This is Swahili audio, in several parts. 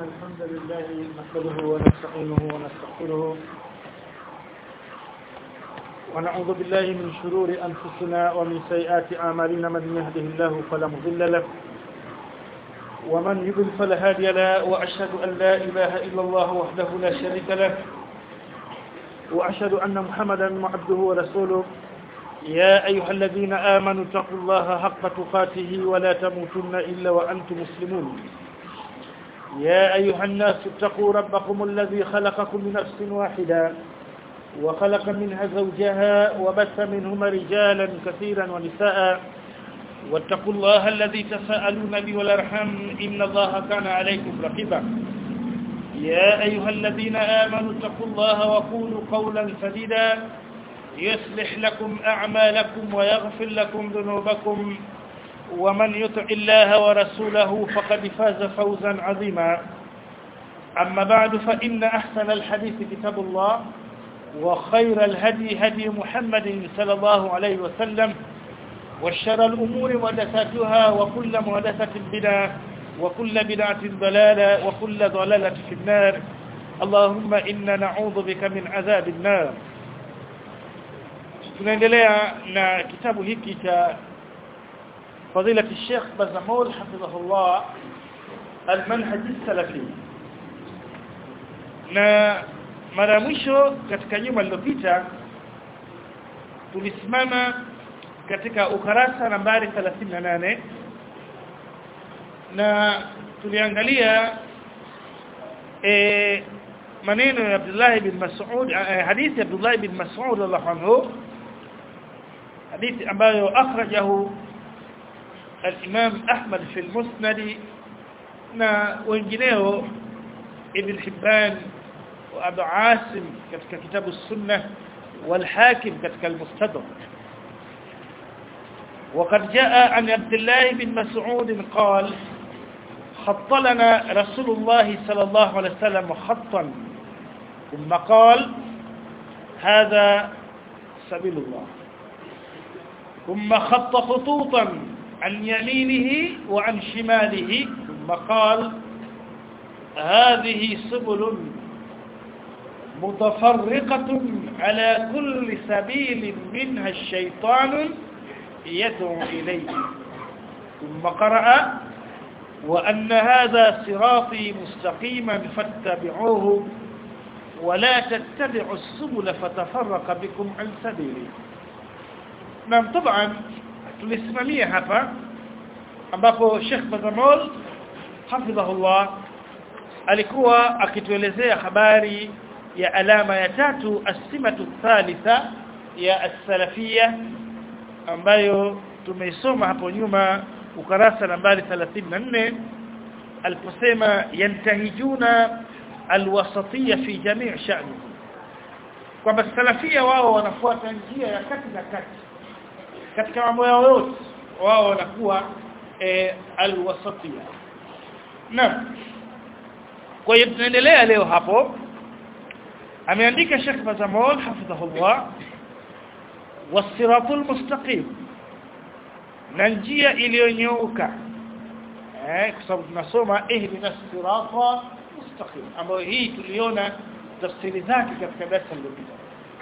الحمد لله نحمده ونستعينه ونستغفره ونعوذ بالله من شرور أنفسنا ومن سيئات أعمالنا من يهده الله فلا مضل له ومن يضل فلا هادي له وأشهد أن لا إله إلا الله وحده لا شريك له وأشهد أن محمدا عبده ورسوله يا أيها الذين آمنوا اتقوا الله حق تقاته ولا تموتن إلا وأنتم مسلمون يا أيها الناس اتقوا ربكم الذي خلقكم من نفس واحدة وخلق منها زوجها وبث منهما رجالا كثيرا ونساء واتقوا الله الذي تساءلون به والارحام إن الله كان عليكم رقيبا يا أيها الذين آمنوا اتقوا الله وقولوا قولا سديدا يصلح لكم أعمالكم ويغفر لكم ذنوبكم ومن يطع الله ورسوله فقد فاز فوزا عظيما أما بعد فإن أحسن الحديث كتاب الله وخير الهدي هدي محمد صلى الله عليه وسلم وشر الأمور محدثاتها وكل محدثة بدعة وكل بدعة ضلالة وكل ضلالة في النار اللهم إنا نعوذ بك من عذاب النار tunaendelea na kitabu hiki cha فضيلة الشيخ بزمول حفظه الله المنهج السلفي na mara mwisho katika nyuma lililopita tulisimama katika ukarasa nambari 38 na tuliangalia e, maneno ya Abdullah bin Mas'ud hadithi ya Abdullah bin Mas'ud radhiallahu anhu hadithi ambayo akhrajahu الإمام أحمد في المسند na wengineo Ibn Hibban wa Abu Asim katika kitabu Sunnah wal Hakim katika al-Mustadrak وقد جاء عن عبد الله بن مسعود قال خط لنا رسول الله صلى الله عليه وسلم خطا ثم قال هذا سبيل الله ثم خط خطوطا عن يمينه وعن شماله ثم قال هذه سبل متفرقة على كل سبيل منها الشيطان يدعو إليه ثم قرأ وأن هذا صراطي مستقيما فاتبعوه ولا تتبعوا السبل فتفرق بكم عن سبيله نعم طبعا tulisimamia hapa ambapo Sheikh Bazamol hafidhahullah alikuwa akituelezea habari ya alama ya tatu asimatu thalitha ya as-salafia ambayo tumeisoma hapo nyuma ukarasa nambari 34 aliposema yantahijuna alwasatiyya fi jami' sha'ni kwamba salafia wao wanafuata njia ya kati na kati katika mambo yao yote wao wanakuwa e, alwasatia naam kwa hiyo tunaendelea leo hapo ameandika Sheikh Bazamol hafidhahullah wasiratul mustaqim na njia iliyonyooka eh kwa sababu tunasoma ihdina sirata mustaqim ambayo hii tuliona tafsiri zake katika darasa lililopita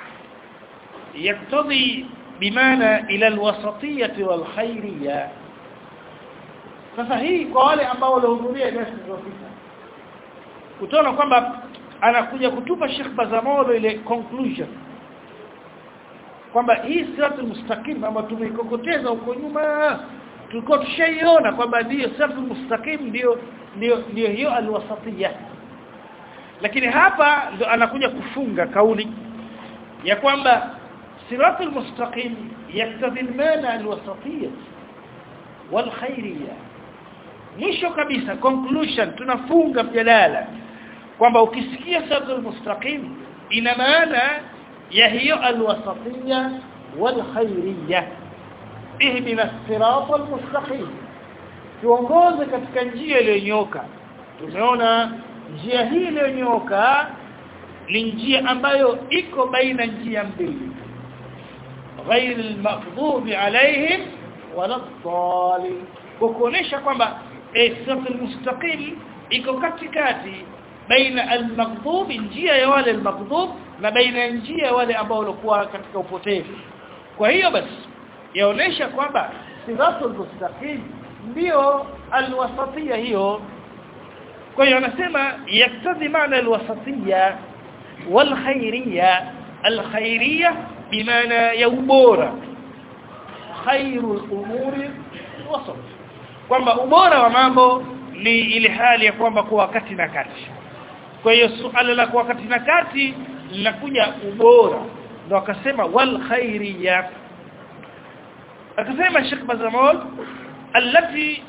yaktadhi بمعنى إلى الوسطية والخيرية sasa hii kwa wale ambao walihudhuria darasa lililopita utaona kwamba anakuja kutupa Sheikh Bazamolo ile conclusion kwamba hii siratul mustaqim ambayo tumeikokoteza huko nyuma tulikuwa tushaiona kwamba ndio siratul mustaqim ndio ndio ndio hiyo alwasatiyya lakini hapa ndio anakuja kufunga kauli ya kwamba صراط المستقيم يقتضي المانع الوسطية والخيرية mwisho kabisa conclusion tunafunga mjadala kwamba ukisikia siratul mustaqim ina maana ya hiyo alwasatiyya walkhairiyya ihdina siratal mustaqim tuongoze katika njia iliyonyoka tumeona njia hii iliyonyoka ni njia ambayo iko baina njia mbili غير المغضوب عليهم ولا الضالين kukuonesha kwamba siratul mustaqim iko katikati baina al-maghdhub njia ya wale al-maghdhub na baina njia ya wale ambao walikuwa katika upotevu kwa hiyo basi yaonesha kwamba siratul mustaqim ndio alwasatia hiyo kwa hiyo anasema yaktadhi maana alwasatia walkhairiyya alkhairiyya bimaana ya ubora khairul umuri wasat kwamba ubora wa mambo ni ile hali ya kwamba kwa wakati na kati kwa hiyo suala la kwa wakati na kati linakuja ubora ndo akasema wal khairiyya akasema Sheikh Bazamol التي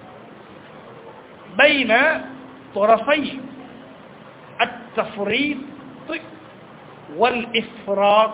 بين طرفي التفريط والافراط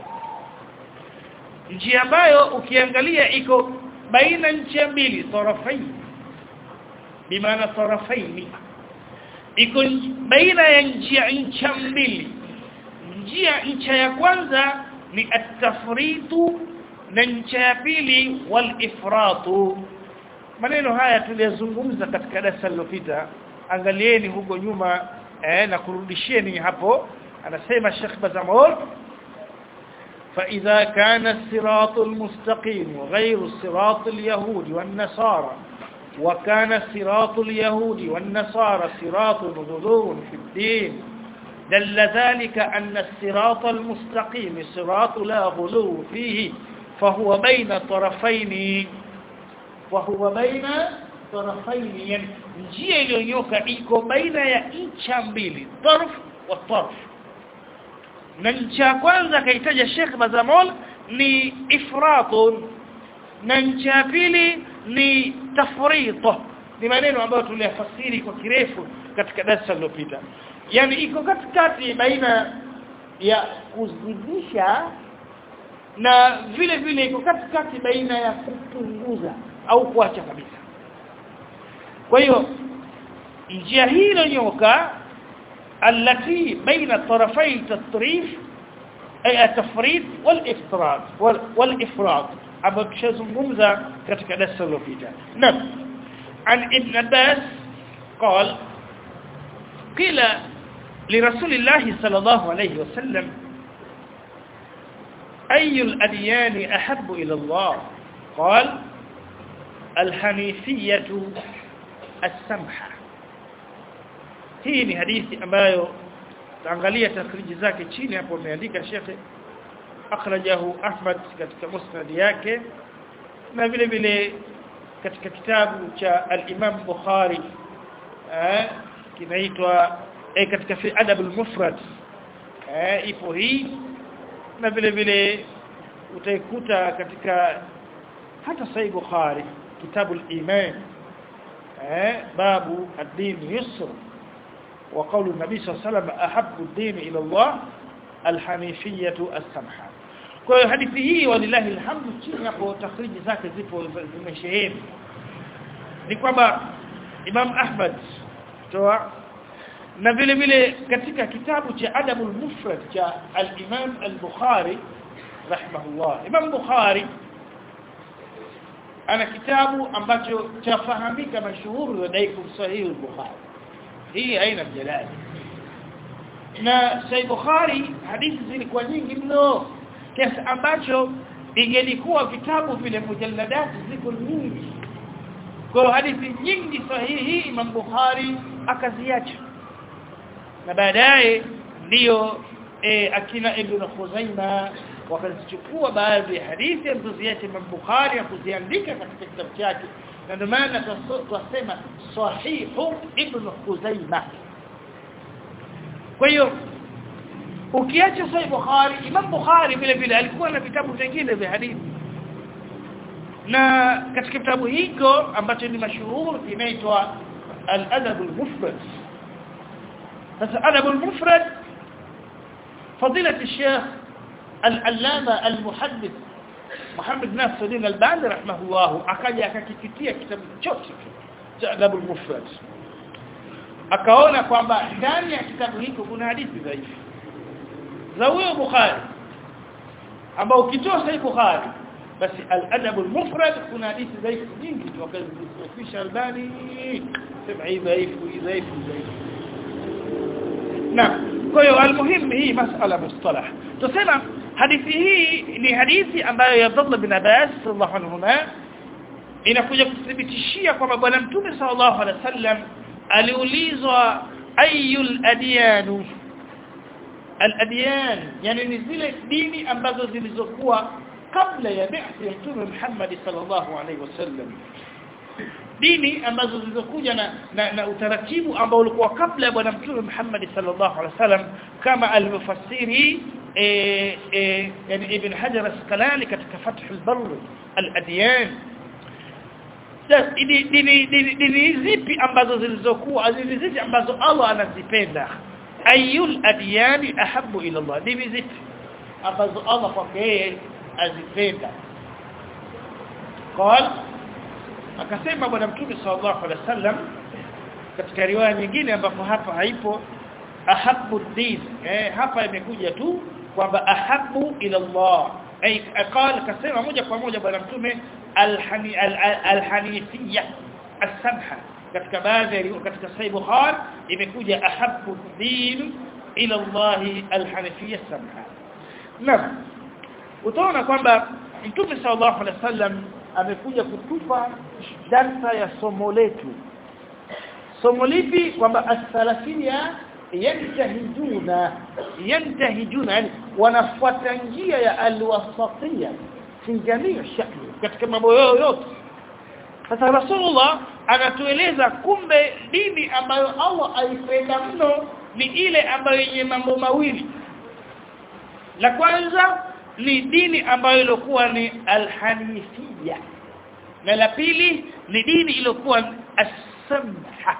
njia ambayo ukiangalia iko baina njia mbili tarafai bimaana tarafaini iko baina ya njia ncha mbili njia ncha ya kwanza ni at-tafritu na ncha ya pili wal ifratu maneno haya tuliyazungumza katika darasa lililopita angalieni huko nyuma eh, na kurudishieni hapo anasema Sheikh Bazamol فإذا كان الصراط المستقيم غير صراط اليهود والنصارى وكان صراط اليهود والنصارى صراط غلو في الدين دل ذلك أن الصراط المستقيم صراط لا غلو فيه فهو بين طرفين وهو بين طرفين يعني njia iliyonyoka iko baina ya ncha mbili tarf wa tarf na ncha kwanza kaitaja Sheikh Bazamol ni ifratun na ncha pili ni tafrito ni maneno ambayo tuliyafasiri kwa kirefu katika darasa lililopita yani iko katikati baina ya kuzidisha na vile vile iko katikati baina ya kupunguza au kuacha kabisa kwa hiyo njia hii iliyonyoka التي بين طرفي التطريف أي التفريط والإفراط والإفراط أبو تشزمومزا katika darasa lililopita naam an ibn Abbas قال قيل لرسول الله صلى الله عليه وسلم أي الأديان أحب إلى الله قال الحنيفية السمحة hii ni hadithi ambayo taangalia takhriji zake chini hapo ameandika shekhe akhrajahu Ahmad katika musnad yake na vile vile katika kitabu cha al-Imam Bukhari eh kinaitwa eh, katika fi adab al-mufrad eh ipo hii na vile vile utaikuta katika hata sahih Bukhari kitabu al-iman eh babu ad-din yusr وقول النبي صلى الله عليه وسلم أحب الدين إلى الله الحنيفية السمحة kwa hiyo hadithi hii walillahi alhamdu chini hapo takhriji zake zipo zimesheheni ni kwamba Imam Ahmad toa na vile vile katika kitabu cha Adabul Mufrad cha al-Imam al-Bukhari rahimahullah Imam Bukhari ana kitabu ambacho chafahamika mashuhuri wa daiku sahihi al-Bukhari hii haina mjadala na Sahih Bukhari hadithi zilikuwa nyingi mno kiasi ambacho ingelikuwa vitabu vile mujalladati ziko nyingi kwa hadithi nyingi sahihi Imam Bukhari akaziacha na baadaye ndiyo e, akina Ibn Khuzaima wakazichukua baadhi ya hadithi alizoziacha Imam Bukhari na kuziandika katika kitabu chake na ndio maana tunasema sahihu Ibn Khuzaima kwa hiyo ukiacha Sahih Bukhari Imam Bukhari vile vile alikuwa na vitabu vingine vya hadithi na katika kitabu hiko ambacho ni mashuhuri kinaitwa Al-Adab al-Mufrad sasa Adab al-Mufrad فضيله الشيخ العلامه المحدث Muhammad Nasiruddin Albani rahimahullah akaja akakikitia kitabu chote cha Adab al-Mufrad akaona kwamba ndani ya kitabu hiko kuna hadithi dhaifu za huyo Bukhari ambao ukitoa Sahih Bukhari basi al-Adab al-Mufrad kuna hadithi dhaifu nyingi wakazifisha Albani sema hii dhaifu hii dhaifu dhaifu na kwa hiyo almuhimu hii masala mustalah tusema hadithi hii ni hadithi ambayo ya Abdullah bin Abbas sallallahu alaihi wasallam inakuja kuthibitishia kwamba bwana mtume sallallahu alaihi wasallam aliulizwa ayul adyan al-adyan yani ni zile dini ambazo zilizokuwa kabla ya bi'thi ya mtume Muhammad sallallahu alaihi wasallam dini ambazo zilizokuja na, na, na utaratibu ambao ulikuwa kabla ya bwana mtume Muhammad sallallahu alaihi wasallam kama alivyofasiri eh, eh, yani ibn Hajar Asqalani katika Fath al-Barr al-adyan dini dini dini dini zipi ambazo zilizokuwa dini zipi ambazo Allah anazipenda ayul adyani ahabbu ila Allah dini zipi ambazo Allah kwake yeye azipenda قال akasema bwana mtume sallallahu alaihi wasallam katika riwaya nyingine ambapo hapa haipo ahabbu din eh hapa imekuja tu kwamba ahabbu ila Allah ay qala kasema moja kwa moja bwana mtume alhani alhanifiyya as-samha katika baadhi katika sahih bukhari imekuja ahabbu din ila Allah alhanifiyya as-samha naam utaona kwamba mtume sallallahu alaihi wasallam amekuja kutupa darsa ya somo letu somo lipi kwamba as-salafia yantahijuna yantahijuna yani wanafuata njia ya al-wasatiyya fi jamii shakli katika mambo yote sasa rasulullah anatueleza kumbe dini ambayo Allah aipenda mno ni ile ambayo yenye mambo mawili la kwanza ni dini ambayo ilikuwa ni alhanifia na la pili ni dini iliyokuwa as-samha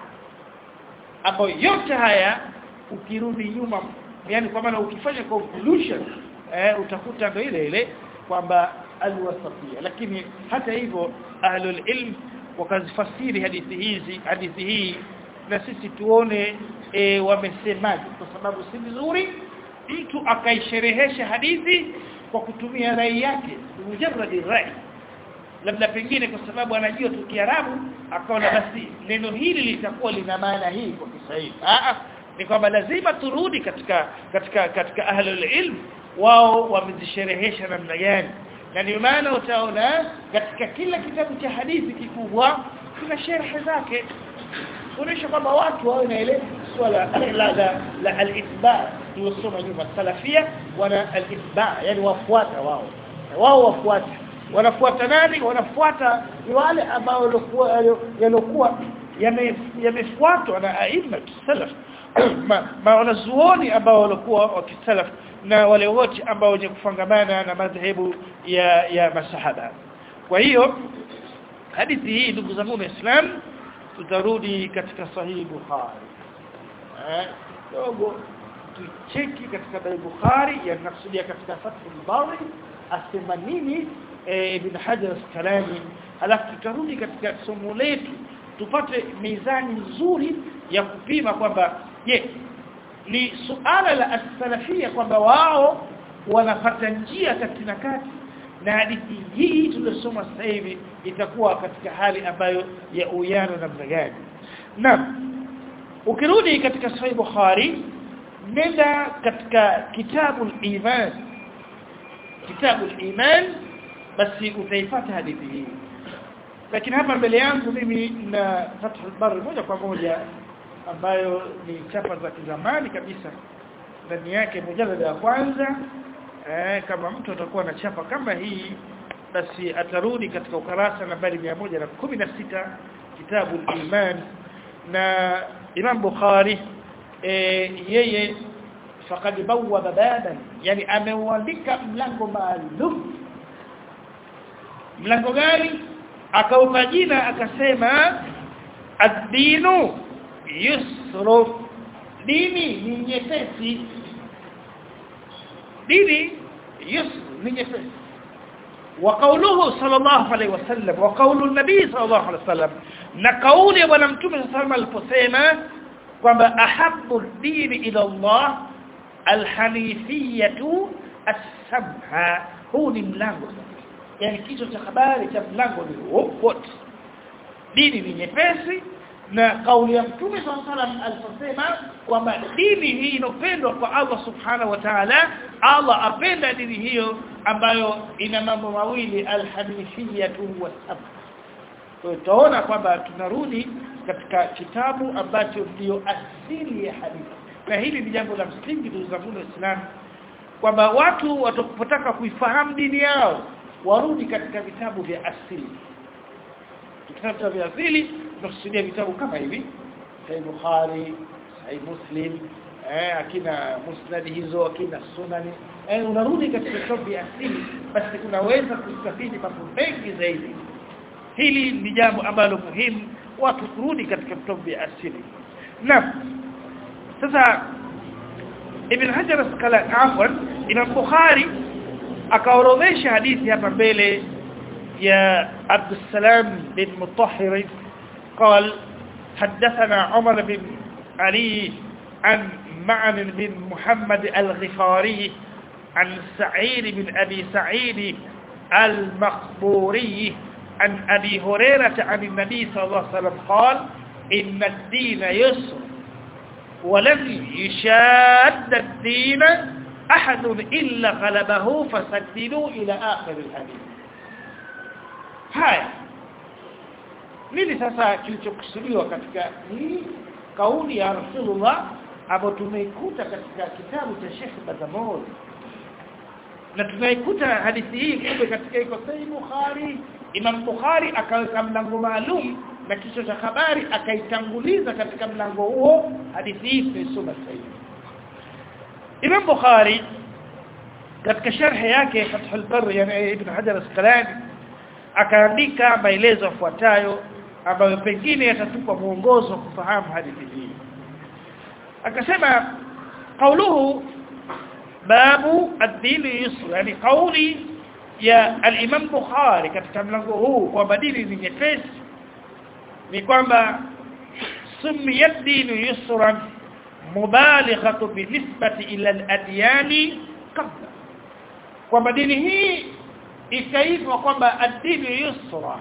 ambayo yote haya ukirudi nyuma yani kwa maana ukifanya conclusion eh, utakuta ndio ile ile kwamba alwasatiyya lakini hata hivyo ahlul ilm wakazifasiri hadithi hizi hadithi hii na sisi tuone e, wamesemaje kwa sababu si vizuri mtu akaisherehesha hadithi kwa kutumia rai yake mujarrad rai labda pengine kwa sababu anajua tu Kiarabu akaona basi neno hili litakuwa lina maana hii kwa Kiswahili ah ni kwamba lazima turudi katika katika katika ahlul ilm wao wamezisherehesha namna gani na ndio maana utaona katika kila kitabu cha hadithi kikubwa kuna sharh zake kuonesha kwamba watu wao naelewa swala la la, la al-itba tulisoma nyuma salafia wana al-itba yani wafuata wao wao wafuata wanafuata nani wanafuata wale ambao walikuwa yaliokuwa yamefuatwa na aima salaf ma wanazuoni ambao walikuwa wakisalaf na wale wote ambao wenye kufangamana na madhehebu ya ya masahaba kwa hiyo hadithi hii ndugu zangu waislamu tutarudi katika sahihi bukhari eh dogo tucheki katika sahihi bukhari yanakusudia katika fathul bari asema nini ibn hajar as-kalami halafu tutarudi katika somo letu tupate mizani nzuri ya kupima kwamba je ni suala la as-salafia kwamba wao wanapata njia kati na kati na hadithi hii tuliyosoma sasa hivi itakuwa katika hali ambayo ya uyano namna gani na ukirudi katika sahih bukhari nenda katika kitabu al-iman kitabu al-iman basi utaipata hadithi hii lakini hapa mbele yangu mimi na Fathul Bar moja kwa moja ambayo ni chapa za kizamani kabisa ndani yake mujallada ya kwanza eh, kama mtu atakuwa na chapa kama hii basi atarudi katika ukarasa nambari 116 kitabu al-iman na Imam Bukhari eh, yeye faqad bawwaba baban yani ameuandika mlango maalum mlango gani akaupa jina akasema ad-dinu yusru dini ni nyepesi dini yusru ni nyepesi وقوله صلى الله عليه وسلم وقول النبي صلى الله عليه وسلم na kauli ya bwana mtume صلى الله عليه وسلم aliposema kwamba ahabbu ad-din ila Allah al-hanifiyatu as-samha huu ni mlango yani kichwa cha habari cha mlango ni wote dini ni nyepesi na kauli ya mtume sallallahu alaihi wasallam aliposema kwamba dini hii inopendwa kwa Allah subhanahu wa ta'ala Allah apenda dini hiyo ambayo ina mambo mawili alhanifiyatu wasab kwa hiyo tunaona kwamba tunarudi katika kitabu ambacho ndio asili ya hadithi na hili ni jambo la msingi ndugu zangu waislamu kwamba watu watapotaka kuifahamu dini yao warudi katika vitabu vya asili vitabu vya asili tunakusudia vitabu kama hivi Sahih Bukhari Sahih Muslim eh akina musnad hizo akina sunani eh unarudi katika vitabu vya asili basi unaweza kustafidi mambo mengi zaidi hili ni jambo ambalo muhimu watu kurudi katika vitabu vya asili na sasa Ibn Hajar Asqalani afwan Imam Bukhari akaorodhesha hadithi hapa mbele يا عبد السلام بن مطهر قال حدثنا عمر بن علي عن معن بن محمد الغفاري عن سعيد بن أبي سعيد المخبوري عن أبي هريرة عن النبي صلى الله عليه وسلم قال إن الدين يسر ولن يشاد الدين أحد إلا غلبه فسددوا إلى آخر الحديث haya nini sasa kilichokusudiwa katika hii kauli ya Rasulullah ambayo tumeikuta katika kitabu cha Sheikh Bazamol na tunaikuta hadithi hii kumbe katika iko Sahih Bukhari Imam Bukhari akaweka mlango maalum na kichwa cha habari akaitanguliza katika mlango huo hadithi hii tuisoma sasa Imam Bukhari katika sharhi yake Fathul Barr yani Ibn Hajar Asqalani akaandika maelezo yafuatayo ambayo pengine yatatupa mwongozo wa kufahamu hadithi hii akasema kauluhu babu ad-din yusr yani kauli ya al-Imam Bukhari katika mlango huu kwamba dini ni nyepesi ni kwamba sumiyat din yusran mubalighatu binisbati ila al-adyani qabla kwamba dini hii ikaitwa kwamba ad-dini yusra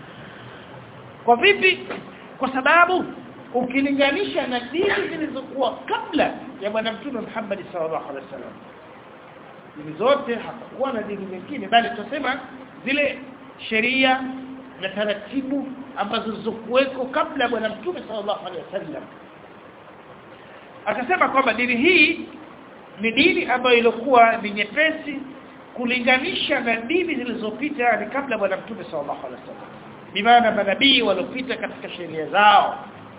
kwa vipi kwa sababu ukilinganisha na dini zilizokuwa kabla ya bwana mtume Muhammad sallallahu alaihi wasallam dini zote hakukuwa na dini nyingine bali tunasema zile sheria na taratibu ambazo zilizokuweko kabla ya bwana mtume sallallahu alaihi wasallam akasema kwamba dini hii ni dini ambayo ilikuwa ni nyepesi kulinganisha na dini zilizopita ni kabla bwana mtume sallallahu alaihi wasallam bimaana manabii waliopita katika sheria zao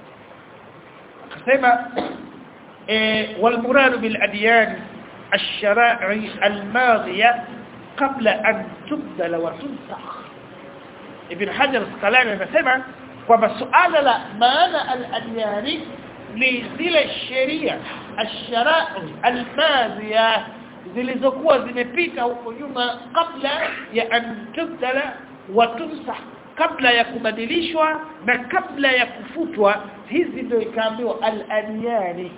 akasema eh walmurad bil adyan الشرائع الماضيه قبل ان تبدل وتنسخ ابن حجر الاسقلاني anasema kwamba suala la maana al-adyani ni zile sheria الشرائع الماضيه zilizokuwa zimepita huko nyuma kabla ya antubdala wa tumsah kabla ya kubadilishwa na kabla ya kufutwa hizi ndio ikaambiwa al-adyani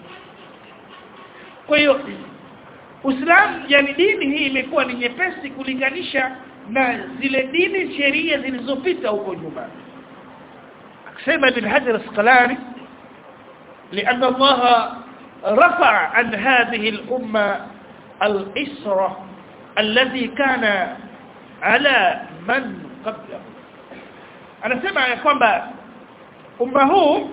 kwa hiyo Uislamu yani dini hii imekuwa ni nyepesi kulinganisha na zile dini sheria zilizopita huko nyuma akisema ibn Hajar Asqalani لأن الله رفع عن هذه الأمة الإسرة الذي كان على من قبله anasema ya kwamba umma huu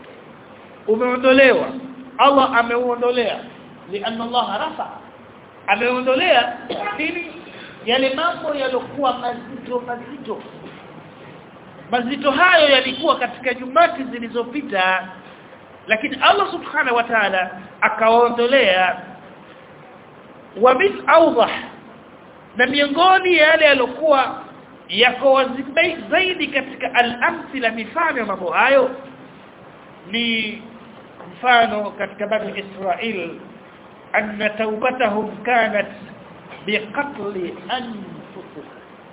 umeondolewa Allah ameuondolea lianna Allah rafa ameondolea nini yale mambo yaliokuwa mazito mazito mazito hayo yalikuwa katika jumati zilizopita lakini Allah subhanahu wa ta'ala akaondolea wa min awdah na miongoni ya yale yaliokuwa yako wazi zaidi katika al-amthila mifano ya mambo hayo ni mfano katika bani Israel anna taubatahum kanat biqatl anfusihim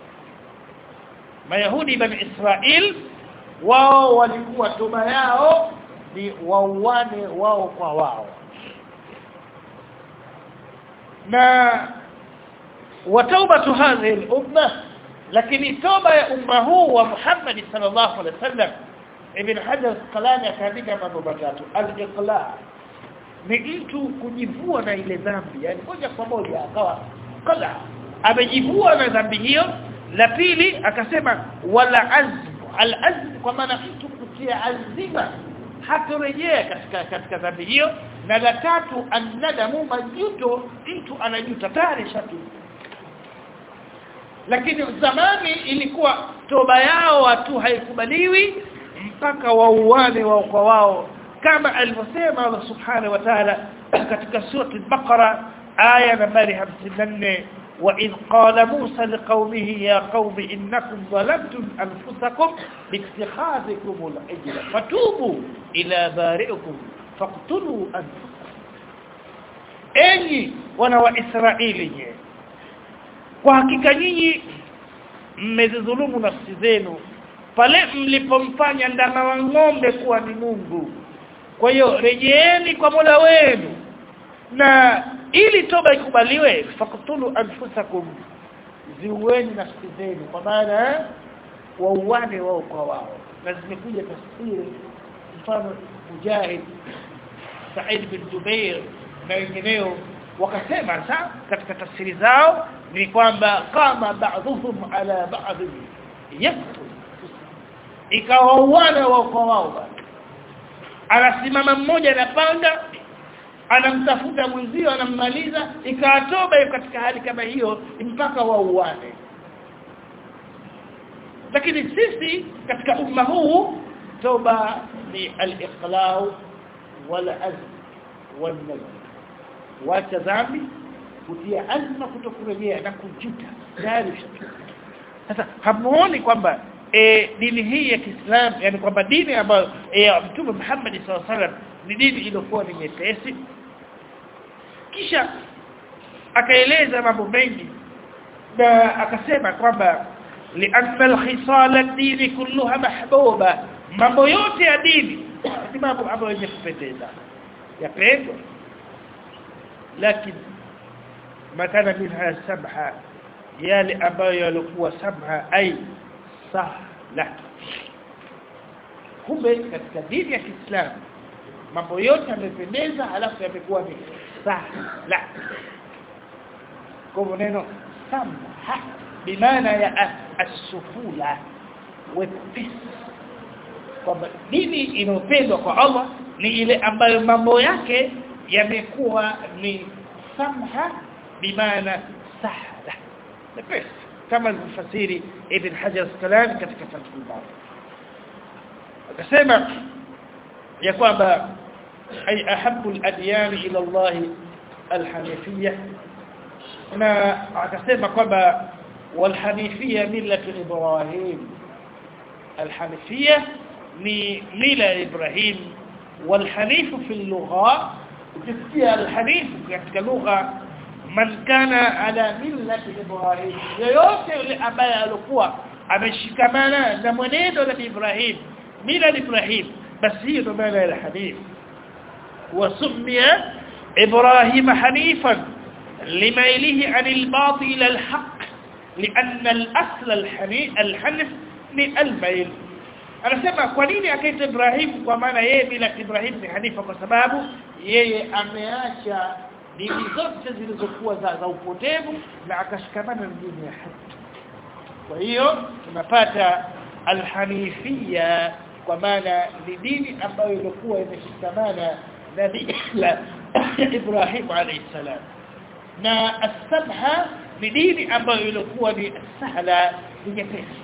Mayahudi bani Israel wao walikuwa toba yao ni wauane wao kwa wao na wataubatu hadhihi al-umma lakini toba ya umma huu wa Muhammad sallallahu alaihi wasallam Ibn Hajar Asqalani akaandika mambo matatu al-iqla ni mtu kujivua na ile dhambi yani moja kwa moja akawa qala amejivua na dhambi hiyo la pili akasema wala azm al-azm kwa maana mtu kutia azima hatorejea katika katika dhambi hiyo na la tatu annadamu majuto mtu anajuta tayari shatu lakini zamani ilikuwa toba yao watu haikubaliwi mpaka wauane wao kwa wao kama alivyosema Allah subhanahu wa ta'ala katika sura al-Baqara aya nambari 54 وإذ قال موسى لقومه يا قوم إنكم ظلمتم أنفسكم باتخاذكم العجل فتوبوا إلى بارئكم فاقتلوا أنفسكم أني وانا وإسرائيل kwa hakika nyinyi mmezidhulumu nafsi zenu pale mlipomfanya ndama wa ng'ombe kuwa ni Mungu kwa hiyo rejeeni kwa Mola wenu na ili toba ikubaliwe fakutulu anfusakum ziueni nafsi zenu kwa maana wauane wao kwa wao na zimekuja tafsiri mfano Mujahid Said bin Jubair na wengineo wakasema sasa katika tafsiri zao ni kwamba kama baadhuhum ala ba'd yaktul ikawauana wao kwa wao anasimama mmoja na panga anamtafuta mwenzio anammaliza ikatoba katika hali kama hiyo mpaka wauane lakini sisi katika umma huu toba ni al-iqlau wal azm wal nadm wacha dhambi kutia azma kutokurejea na kujuta tayari sasa hamuoni kwamba e, dini hii ya Kiislamu yani kwamba dini ambayo e, Mtume Muhammad sallallahu alaihi wasallam ni dini iliyokuwa ni nyepesi kisha akaeleza mambo mengi na akasema kwamba lianna alkhisal ad-din kulluha mahbuba mambo yote ya dini ni mambo ambayo yenye kupendeza yapendwa lakini makana minha sabha yale ambayo yalikuwa sabha ai sahla kumbe katika dini ya Kiislamu mambo yote yamependeza halafu yamekuwa ni sahla kwa neno samha bimaana ya as-sufula wepesi kwamba dini inopendwa kwa Allah ni ile ambayo mambo yake yamekuwa ni samha bimaana sahla wepesi kama alivyofasiri Ibn Hajar Asqalani katika Fathul Bari akasema ya kwamba ay ahabbu al-adyan ila Allah al-hanifiyya na akasema kwamba wal-hanifiyya millatu Ibrahim al-hanifiyya ni mila ya Ibrahim wal-hanifu fi al-lugha ukisikia al-hanif katika lugha man kana ala millati Ibrahim yoyote yule ambaye alikuwa ameshikamana na mwenendo wa Ibrahim mila Ibrahim basi hiyo ndo maana ya hanif wasumia Ibrahim hanifan لميله عن الباطل الى الحق لان الاصل الحنيف الحنف ni almail anasema kwa nini akaita Ibrahim kwa maana yeye bila Ibrahim ni hanifa kwa sababu yeye ameacha dini zote zilizokuwa za, za upotevu na akashikamana na dini ya haki kwa hiyo tunapata alhanifia kwa maana ni dini ambayo ilikuwa imeshikamana na dini la Ibrahim alayhi salam na as-sabha ni dini ambayo ilikuwa ni sahla ni nyepesi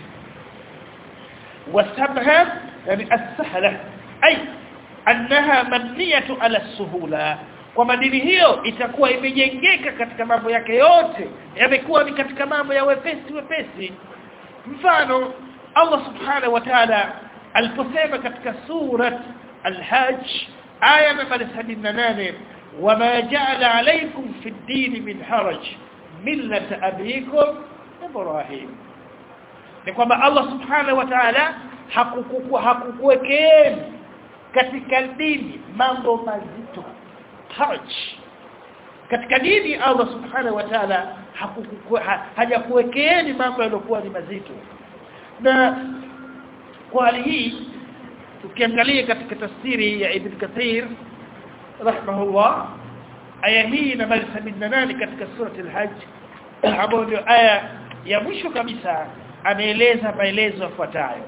والسبها يعني السهلة أي أنها مبنية على السهولة kwamba dini hiyo itakuwa imejengeka katika mambo yake yote yamekuwa ni katika mambo ya wepesi wepesi mfano Allah subhanahu wa ta'ala aliposema katika surat al-hajj aya namba 78 wama ja'ala alaykum fi ad-din min haraj millata abikum ibrahim ni kwamba Allah subhanahu wa ta'ala hakukuwekeni katika dini mambo mazito haraj katika dini Allah subhanahu wa ta'ala hajakuwekeni mambo yaliokuwa ni mazito na kwa hali hii tukiangalia katika tafsiri ya Ibn Kathir rahimahullah aya hii nambari 78 katika surati al-Hajj ambayo ndio aya ya mwisho kabisa anaeleza maelezo yafuatayo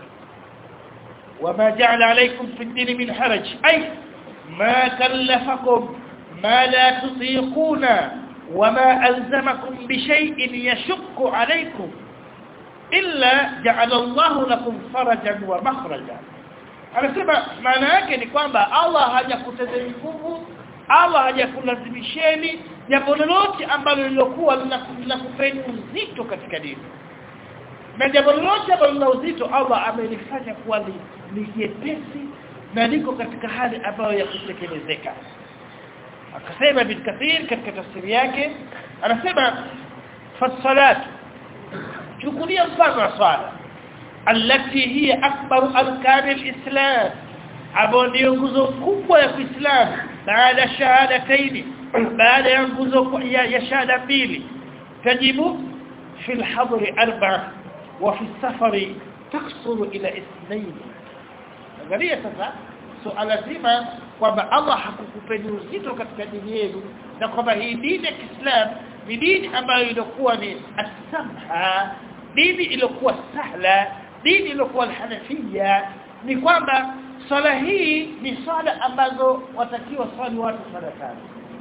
وما جعل عليكم في الدين من حرج أي ما كلفكم ما لا تطيقون وما ألزمكم بشيء يشق عليكم إلا جعل الله لكم فرجا ومخرجا anasema maana yake ni kwamba Allah hajakutezeni nguvu Allah hajakulazimisheni jambo lolote ambalo lilokuwa linakupeni uzito katika dini na jambo lolote ambalo lina uzito Allah amelifanya kuwa ni jepesi na liko katika hali ambayo ya kutekelezeka akasema bin kathir katika tafsiri yake anasema fasalat chukulia mfano wa swala التي هي أكبر أركان الإسلام ambayo ndio nguzo kubwa ya Uislamu baada ya shahadataini baada ya nguzo ya, ya shahada mbili tajibu fi al-hadr arba'a wa fi safari taksuru ila ithnain angalia sasa suala zima kwamba Allah hakukupeni uzito katika dini yenu na kwamba hii dini ya Kiislamu ni dini ambayo ilikuwa ni as-samha dini iliyokuwa sahla dini iliyokuwa al-hanafia ni kwamba swala hii ni swala ambazo watakiwa swali watu swala tano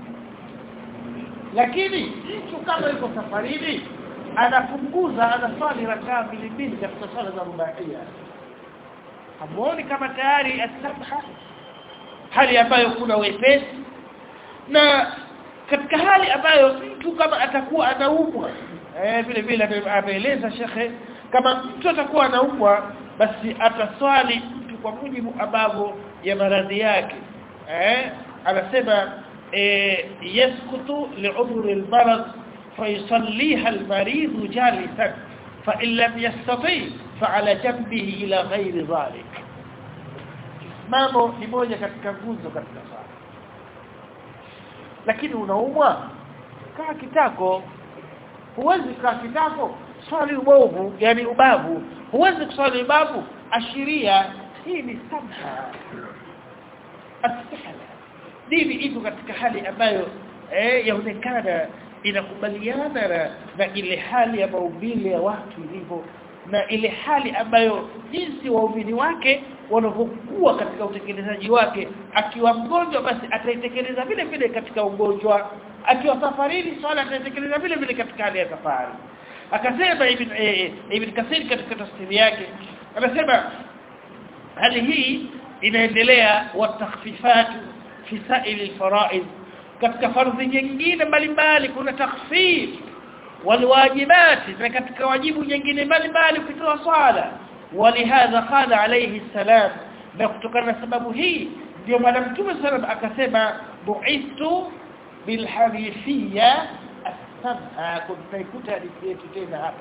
lakini mtu kama yuko safarini anapunguza anaswali rakaa mbili mbili katika swala za rubaia hamuoni kama tayari asabha hali ambayo kuna wepesi na katika hali ambayo mtu kama atakuwa anaumwa eh vile vile ameeleza shekhe kama mtu atakuwa anaumwa basi ataswali mtu kwa mujibu ambavyo ya maradhi yake eh anasema eh yaskutu li'udhri al-marad فيصليها المريض جالسا فإن لم يستطيع فعلى جنبه إلى غير ذلك mamo ni moja katika nguzo katika swala lakini unaumwa kaa kitako huwezi kaa kitako swali ubovu yani ubavu huwezi kuswali ubavu ashiria hii ni samha astahla dini iko katika hali ambayo eh yaonekana inakubaliana na, na ile hali ya maumbile ya watu ilivyo na ile hali ambayo jinsi waumini wake wanavyokuwa katika utekelezaji wake akiwa mgonjwa basi ataitekeleza vile vile katika ugonjwa akiwa safarini swala ataitekeleza vile vile katika hali ya safari akasema ibn eh, ibn kasir katika tafsiri yake anasema hali hii inaendelea wa takhfifat fi sa'il al-fara'id katika fardhi nyingine mbalimbali kuna takhfif walwajibati na katika wajibu nyingine mbalimbali kutoa swala walihadha qala alayhi salam na kutokana na sababu hii ndio bwana mtume sallam akasema bu'istu bilhanifiyya as-sab'a kuntaikuta hadithi yetu tena hapa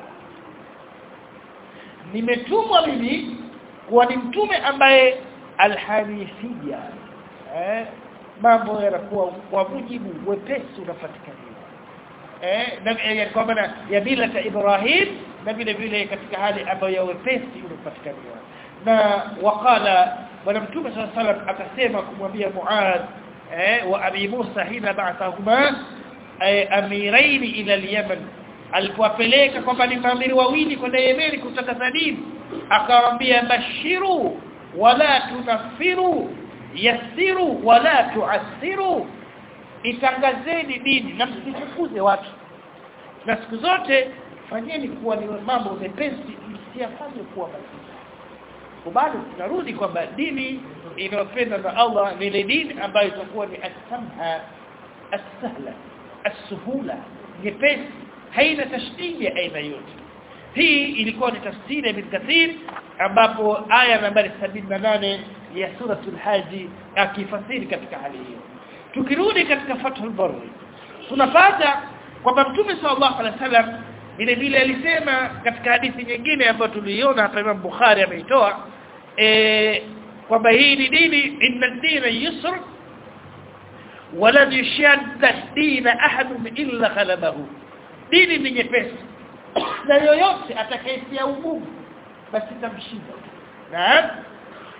nimetumwa mimi kuwa ni mtume ambaye alhanifiyya eh mambo yanakuwa kwa mujibu wepesi unapatikaniwa eh na kwa maana ya bila ta Ibrahim na vile vile katika hali ambayo ya wepesi unapatikaniwa na wakala bwana mtume sallallahu alaihi wasallam akasema kumwambia Muad eh wa Abi Musa hina ba'athahuma amirain ila al-Yaman alipowapeleka kwamba ni maamiri wawili kwenda Yemen kutaka dini akawaambia bashiru wala tunafiru yasiru wala tuasiru itangazeni dini na msifukuze watu na siku zote fanyeni kuwa ni mambo mepesi msiyafanye kuwa mazito bado tunarudi kwamba dini inayopenda na Allah ni ile dini ambayo itakuwa ni as-samha as-sahla as-suhula nyepesi haina tashdidi ya aina yote hii ilikuwa ni tafsiri ya Ibn Kathir ambapo aya nambari 78 ya suratul haji akifasiri katika hali hiyo tukirudi katika fathul barri tunapata kwamba mtume sallallahu alaihi wasallam vile vile alisema katika hadithi nyingine ambayo tuliiona hapa Imam Bukhari ameitoa eh kwamba hii ni dini inna ad-dina yusr wala yashadda dina ahadun illa ghalabahu dini ni nyepesi na yoyote atakayetia ugumu basi tamshinda naam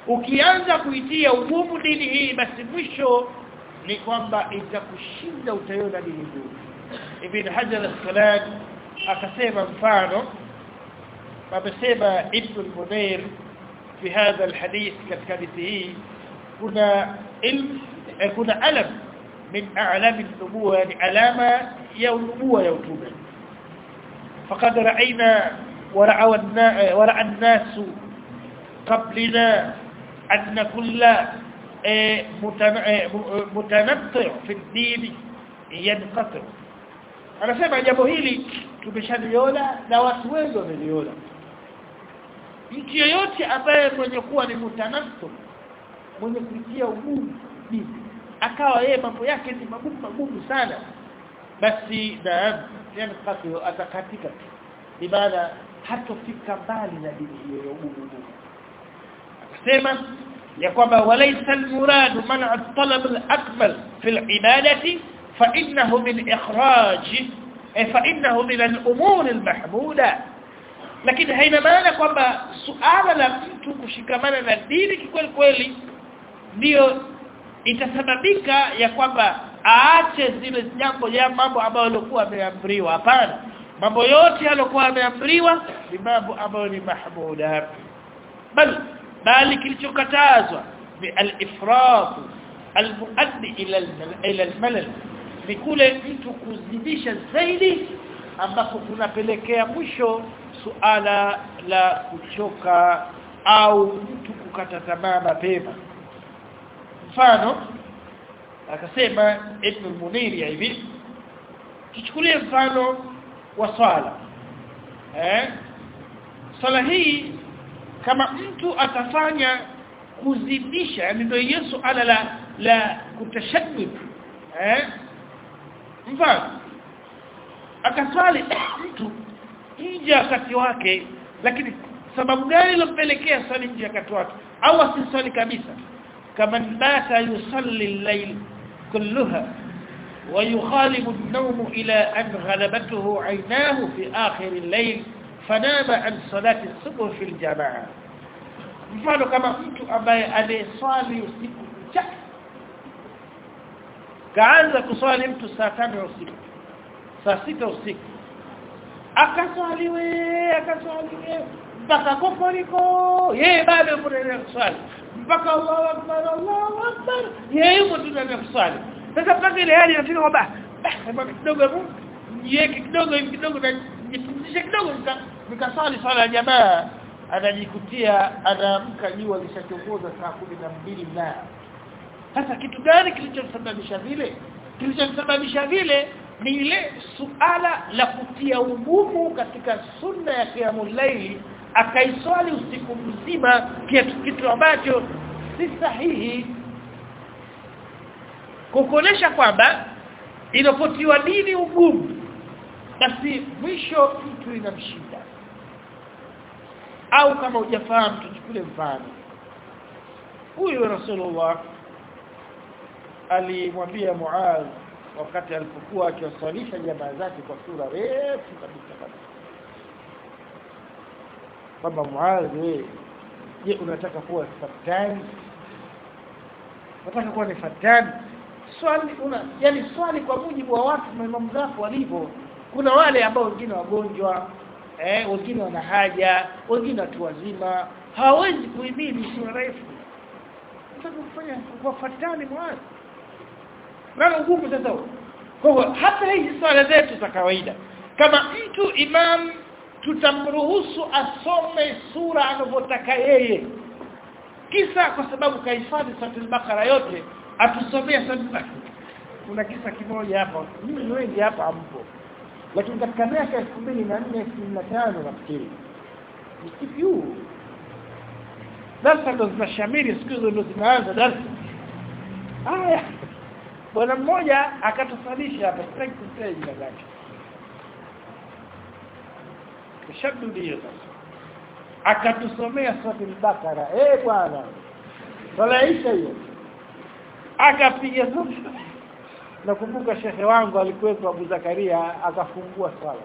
ukianza kuitia ugumu dini hii basi mwisho ni kwamba itakushinda utaiona dini ngumu ibn hajar al-asqalani akasema mfano amesema ibn al-munir fi hadha al-hadith katika hadithi hii kuna ilm kuna alam min a'lam an-nubuwa yani alama ya nubuwa ya utume faqad ra'ayna ورعوا ورع الناس قبلنا أن كل متنطع في الدين ينقطع anasema jambo hili tumeshaliona na watu wengi wameliona mtu yeyote ambaye mwenye kuwa ni mutanassu mwenye kuitia ugumu dini akawa yeye mambo yake ni magumu magumu sana basi naam yani atakatika ibada hatofika mbali na dini hiyo ya ugumu akasema ya kwamba walaysa almurad man'a at-talab al-akmal fi al-ibadati fa innahu min ikhraj fa innahu min al-umur al-mahmuda lakini haina maana kwamba suala la mtu kushikamana na dini kikweli kweli ndio itasababika ya kwamba aache zile jambo ya mambo ambayo alikuwa ameamriwa hapana mambo yote yaliokuwa ameamriwa ni mambo ambayo ni mahmuda bal bali kilichokatazwa ni al-ifrat al-muaddi ila ila al-malal ni kule mtu kuzidisha zaidi ambapo kunapelekea mwisho suala la kuchoka au mtu kukata tamaa mapema mfano akasema ibn al-munir hivi tuchukulie mfano wa swala eh swala hii kama mtu atafanya kuzidisha yani ndio Yesu ala la la kutashaddud eh mfano akaswali mtu nje wakati wake lakini sababu gani ilompelekea swali nje wakati wake au asiswali kabisa kama bata yusalli al-layl kulluha ويخالب النوم إلى أن غلبته عيناه في آخر الليل فنام عن صلاة الصبح في الجماعة mfano kama mtu ambaye anayeswali usiku kucha kaanza kuswali mtu saa tano usiku saa sita usiku akaswali we akaswali we mpaka kokoriko yeye bado yupo ndani kuswali mpaka Allahu akbar Allahu akbar yeye yupo ndani ya kuswali sasa mpaka ile hali inafika kwamba kidogo hebu niweke kidogo hivi kidogo na nipumzishe kidogo nikaswali swala ya jamaa anajikutia anaamka jua lishachomoza saa kumi na mbili na sasa kitu gani kilichosababisha vile kilichosababisha vile ni ile suala la kutia ugumu katika sunna ya qiyamul layli akaiswali usiku mzima kitu kitu ambacho si sahihi kukonesha kwamba inapotiwa dini ugumu basi mwisho mtu inamshinda au kama hujafahamu tuchukue mfano huyu Rasulullah alimwambia Muaz wakati alipokuwa akiwasalisha jamaa zake kwa sura refu kabisa kabisa kwamba Muaz wewe je unataka kuwa fatani unataka kuwa ni fatani swali una yani swali kwa mujibu wa watu maimamu zako walivyo kuna wale ambao wengine wagonjwa eh wengine wana haja wengine watu wazima hawawezi kuhimili sura refu unataka kufanya kuwafatani mwanzo nalo ugumu sasa kwa hivyo hata hizi swala zetu za kawaida kama mtu imam tutamruhusu asome sura anavyotaka yeye kisa kwa sababu kahifadhi suratul bakara yote atusomea suratul bakara kuna kisa kimoja hapa mimi wengi hapa hampo lakini katika miaka 2004 2005 nafikiri msikiu darasa ndo zinashamiri siku hizo ndo zinaanza darasa haya bwana mmoja akatusalisha hapa sitaki kutaja jina lake tashaddudi hiyo sasa akatusomea suratul bakara eh bwana salaisha hiyo akapiga zote nakumbuka shekhe wangu alikuwepo Abu Zakaria akafungua swala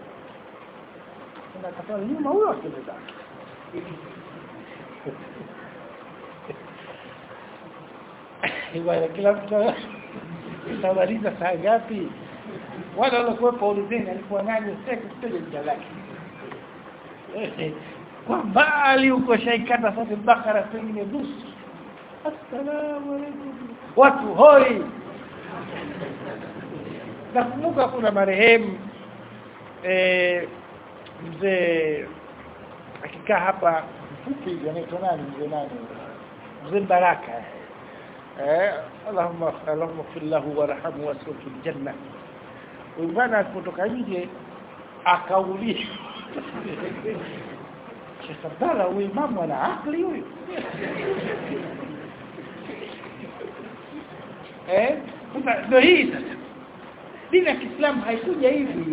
na akasema nyuma huyo akenda bwana kila mtu utamaliza saa ngapi wale waliokuwepo ulizeni alikuwa nani sitaki kutaja jina lake kwa mbali huko shaikata sasa bakara pengine nusu assalamu alaykum watu hoi nakumbuka kuna marehemu eh mzee akikaa hapa mfupi hivi anaitwa nani mzee nani mzee Baraka eh Allahumma Allahumma fil lahu warhamhu wasfil fil janna bwana kutoka nje akaulia Sheikh Abdalla huyu imamu ana akili huyu eh sasa ndio hii sasa dini ya Kiislamu haikuja hivi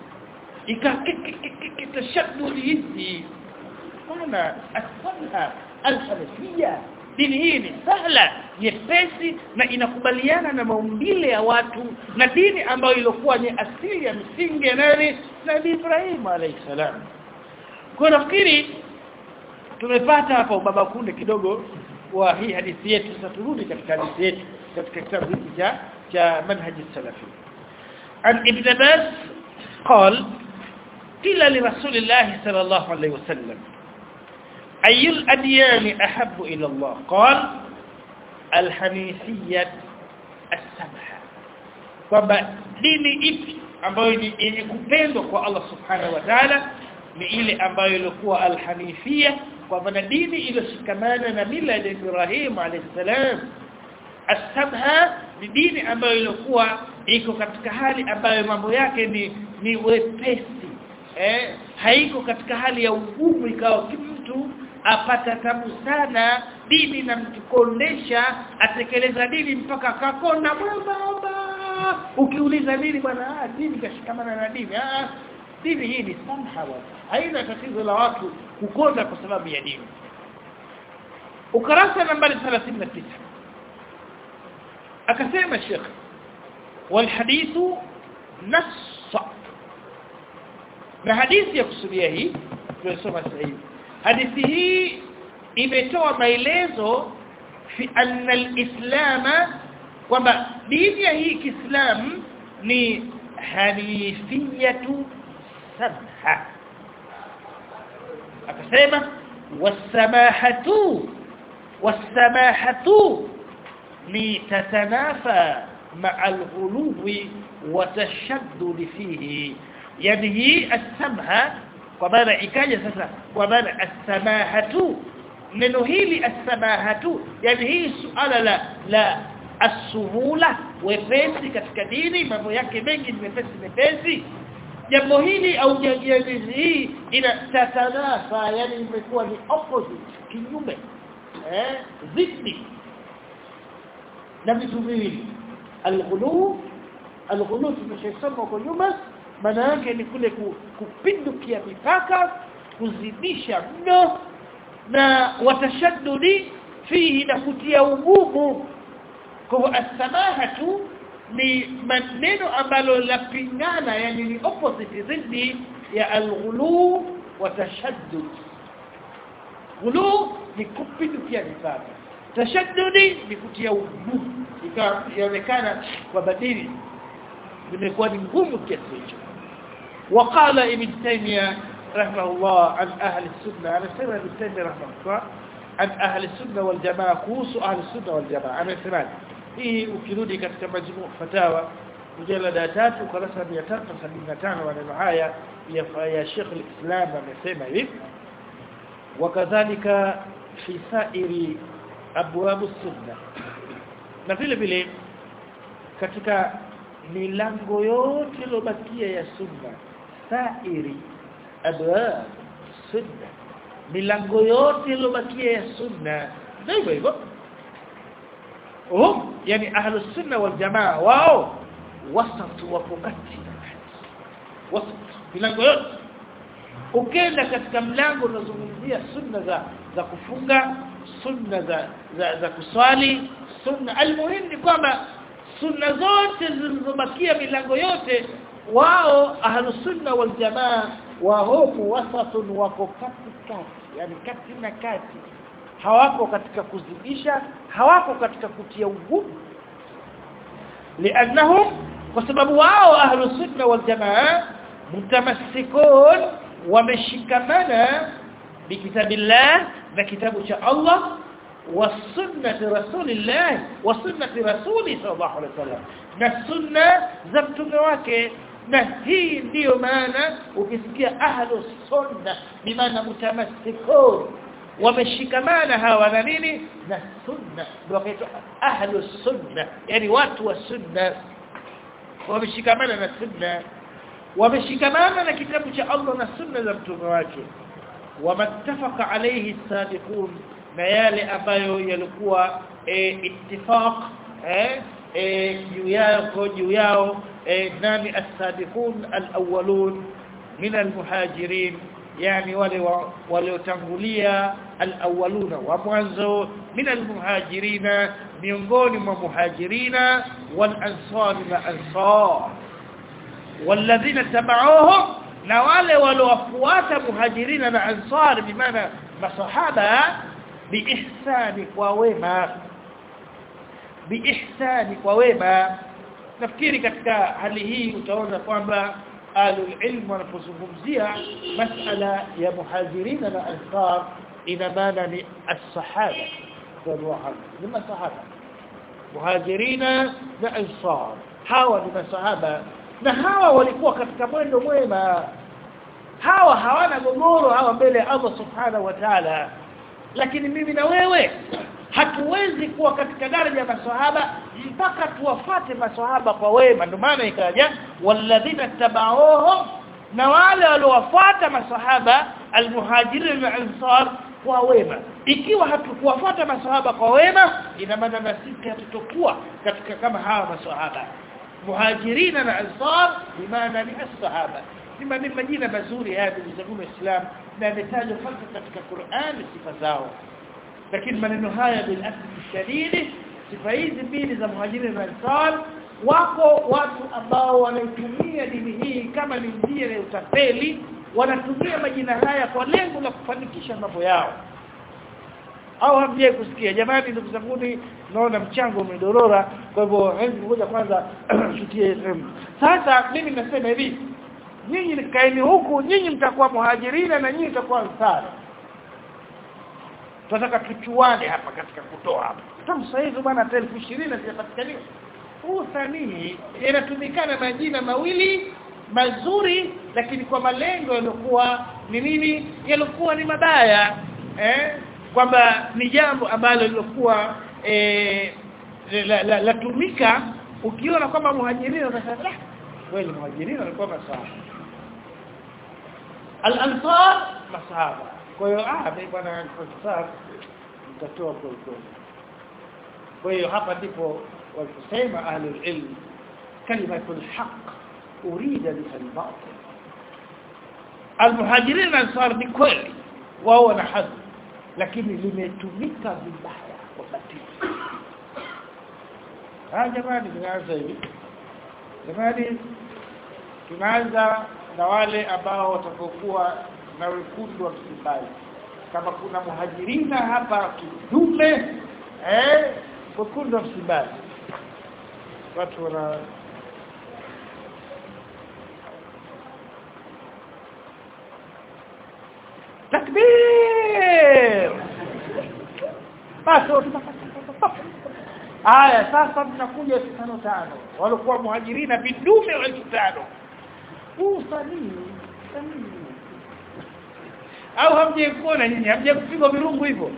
ikakitashadudi hizi maana asala alhanafia dini hii ni sahla nyepesi na inakubaliana na maumbile ya watu na dini ambayo ilikuwa ni asili ya misingi ya nani Nabii Ibrahim alayhi salam kwa nafikiri tumepata hapa ubaba kunde kidogo wa hii hadithi yetu sasa turudi katika hadithi yetu katika kitabu hiki cha cha manhaji salafi an ibn Abbas قال قيل لرسول الله صلى الله عليه وسلم أي الأديان أحب إلى الله قال الحنيفية السمحة kwamba dini ipi ambayo ni yenye kupendwa kwa Allah subhanahu wa ta'ala ni ile ambayo ilikuwa alhanifia kwa maana dini iliyoshikamana na mila ya Ibrahim alayhisalam as-samha ni dini ambayo ilikuwa iko katika hali ambayo mambo yake ni ni wepesi eh haiko katika hali ya ugumu ikawa mtu apata tabu sana dini na mtukondesha atekeleza dini mpaka akakonda baba ukiuliza dini bwana ah dini kashikamana na dini ah dini hii ni samha bwana haina tatizo la watu kukonda kwa sababu ya dini ukarasa nambari 39 akasema Sheikh والحديث نص na hadithi ya kusudia hii tunasoma sasa hivi hadithi hii imetoa maelezo fi anna alislama kwamba dini ya hii Kiislamu ni hanifiyatu samha akasema wasamahatu wasamahatu ni tatanafa مع الغلو وتشدد فيه يعني هي السمحة وماذا ikaja sasa kwa maana as-samahatu neno hili as-samahatu yani hii suala la la as-suhula wepesi katika dini mambo yake mengi ni mepesi mepesi jambo hili au jambo hii ina tatanafa yani imekuwa ni opposite kinyume eh zidi na vitu viwili alghulu alghulu tumeshasoma huko nyuma maana yake ni kule kupindukia mipaka kuzidisha mno na watashaddudi fihi na kutia ugumu kwa asamaha tu ni maneno ambalo lapingana yani ni opposite dhidi ya alghulu watashaddud ghulu ni kupindukia mipaka tashaddudi ni kutia ugumu ikaonekana kwa badili zimekuwa ni ngumu kiasi hicho وقال ابن تيميه رحمه الله عن اهل السنه انا سمع ابن تيميه رحمه الله عن اهل السنه والجماعه كوس اهل السنه والجماعه انا سمع hii ukirudi katika majmu fatawa mjalada tatu ukurasa 375 maneno haya ya ya Sheikh al-Islam amesema hivi wakadhalika fi sa'iri abwab as-sunnah na vile vile katika milango yote iliyobakia ya sunna sairi abwab sunna milango yote iliyobakia ya sunna hivyo hivyo hum yani ahlus sunna wal jamaa wao wasatu wapo kati wasat milango yote ukenda katika mlango unazungumzia sunna za za kufunga sunna za za, za kuswali sunna almuhim ni kwamba sunna zote zilizobakia milango yote wao ahlus sunna wal jamaa wao wasatun wako kati kati yani kati na kati hawako katika kuzidisha hawako katika kutia ugumu lianahum kwa sababu wao ahlus sunna wal jamaa mutamassikun wameshikamana bikitabillah na kitabu cha Allah wa sunnati rasulillah wa sunnati rasuli sallallahu alaihi wasallam na sunna za mtume wake na hii ndiyo maana ukisikia ahlus sunna bi maana mutamassikun wameshikamana hawa na nini na sunna ndio kaitwa ahlus sunna yani watu wa sunna wameshikamana na sunna wameshikamana na kitabu cha Allah na sunna za mtume wake wamattafaqa alayhi sabiqun na yale ambayo yalikuwa e, ittifaq eh e, juu yao juu yao e, nani as-sabiqun al-awwalun min al-muhajirin yani wale waliotangulia al-awwaluna wa mwanzo min al-muhajirina miongoni mwa muhajirina wal ansar na ansar walladhina tabauhum na wale waliofuata muhajirina na ansar bimaana masahaba biihsani kwa wema biihsani kwa wema nafikiri katika hali hii utaona kwamba alul ilm wanapozungumzia masala ya muhajirina na ansar ina maana ni as-sahaba ni masahaba muhajirina na ansar hawa ni masahaba na hawa walikuwa katika mwendo mwema hawa hawana gogoro hawa mbele ya Allah subhanahu wa ta'ala lakini mimi na wewe hatuwezi kuwa katika daraja ya maswahaba mpaka tuwafate maswahaba kwa wema ndio maana ikaja walladhina tabauhum na wale waliowafuata maswahaba almuhajirin na ansar kwa wema ikiwa hatukuwafuata maswahaba kwa wema ina maana na sisi hatutokuwa katika kama hawa maswahaba muhajirina na ansar bimaana ni as-sahaba ni majina mazuri haya ndugu zangu waislamu na yametajwa hasa katika Qur'an sifa zao lakini maneno haya bil asli shadidi sifa hizi mbili za muhajirin na ansar wako watu ambao wanaitumia dini hii kama ni njia ya utapeli wanatumia majina haya kwa lengo la kufanikisha mambo yao au hamjie kusikia jamani ndugu zangu naona mchango umedorora kwa hivyo hebu ngoja kwanza shutie sasa mimi nasema hivi nyinyi kaeni huku nyinyi mtakuwa muhajirina na nyinyi mtakuwa ansari tunataka tuchuane hapa katika kutoa hapa kama sasa hivi bwana 1020 zinapatikaniwa huu sanii inatumikana majina mawili mazuri lakini kwa malengo yaliokuwa ni nini yaliokuwa ni mabaya eh kwamba ni jambo ambalo lilokuwa eh latumika la, la, ukiona kwamba muhajirina unasema kweli muhajirina walikuwa masahaba al-ansar masahaba kwa hiyo ah mimi bwana ansar mtatoa kwa kweli kwa hiyo hapa ndipo waliposema ahlul ilm kalimatul haqq urida biha al-batil al-muhajirin ansar ni kweli wao wana hadhi lakini limetumika vibaya kwa batili ah jamani tunaanza hivi jamani tunaanza na wale ambao watakokuwa na wekundu wa Msimbazi kama kuna muhajirina hapa kidume eh wekundu wa Msimbazi watu wana takbir basi Aya sasa tunakuja 55 walikuwa muhajirina vidume wa 5000 huu sanii au hamje kuona nyinyi hamje kupigwa virungu hivyo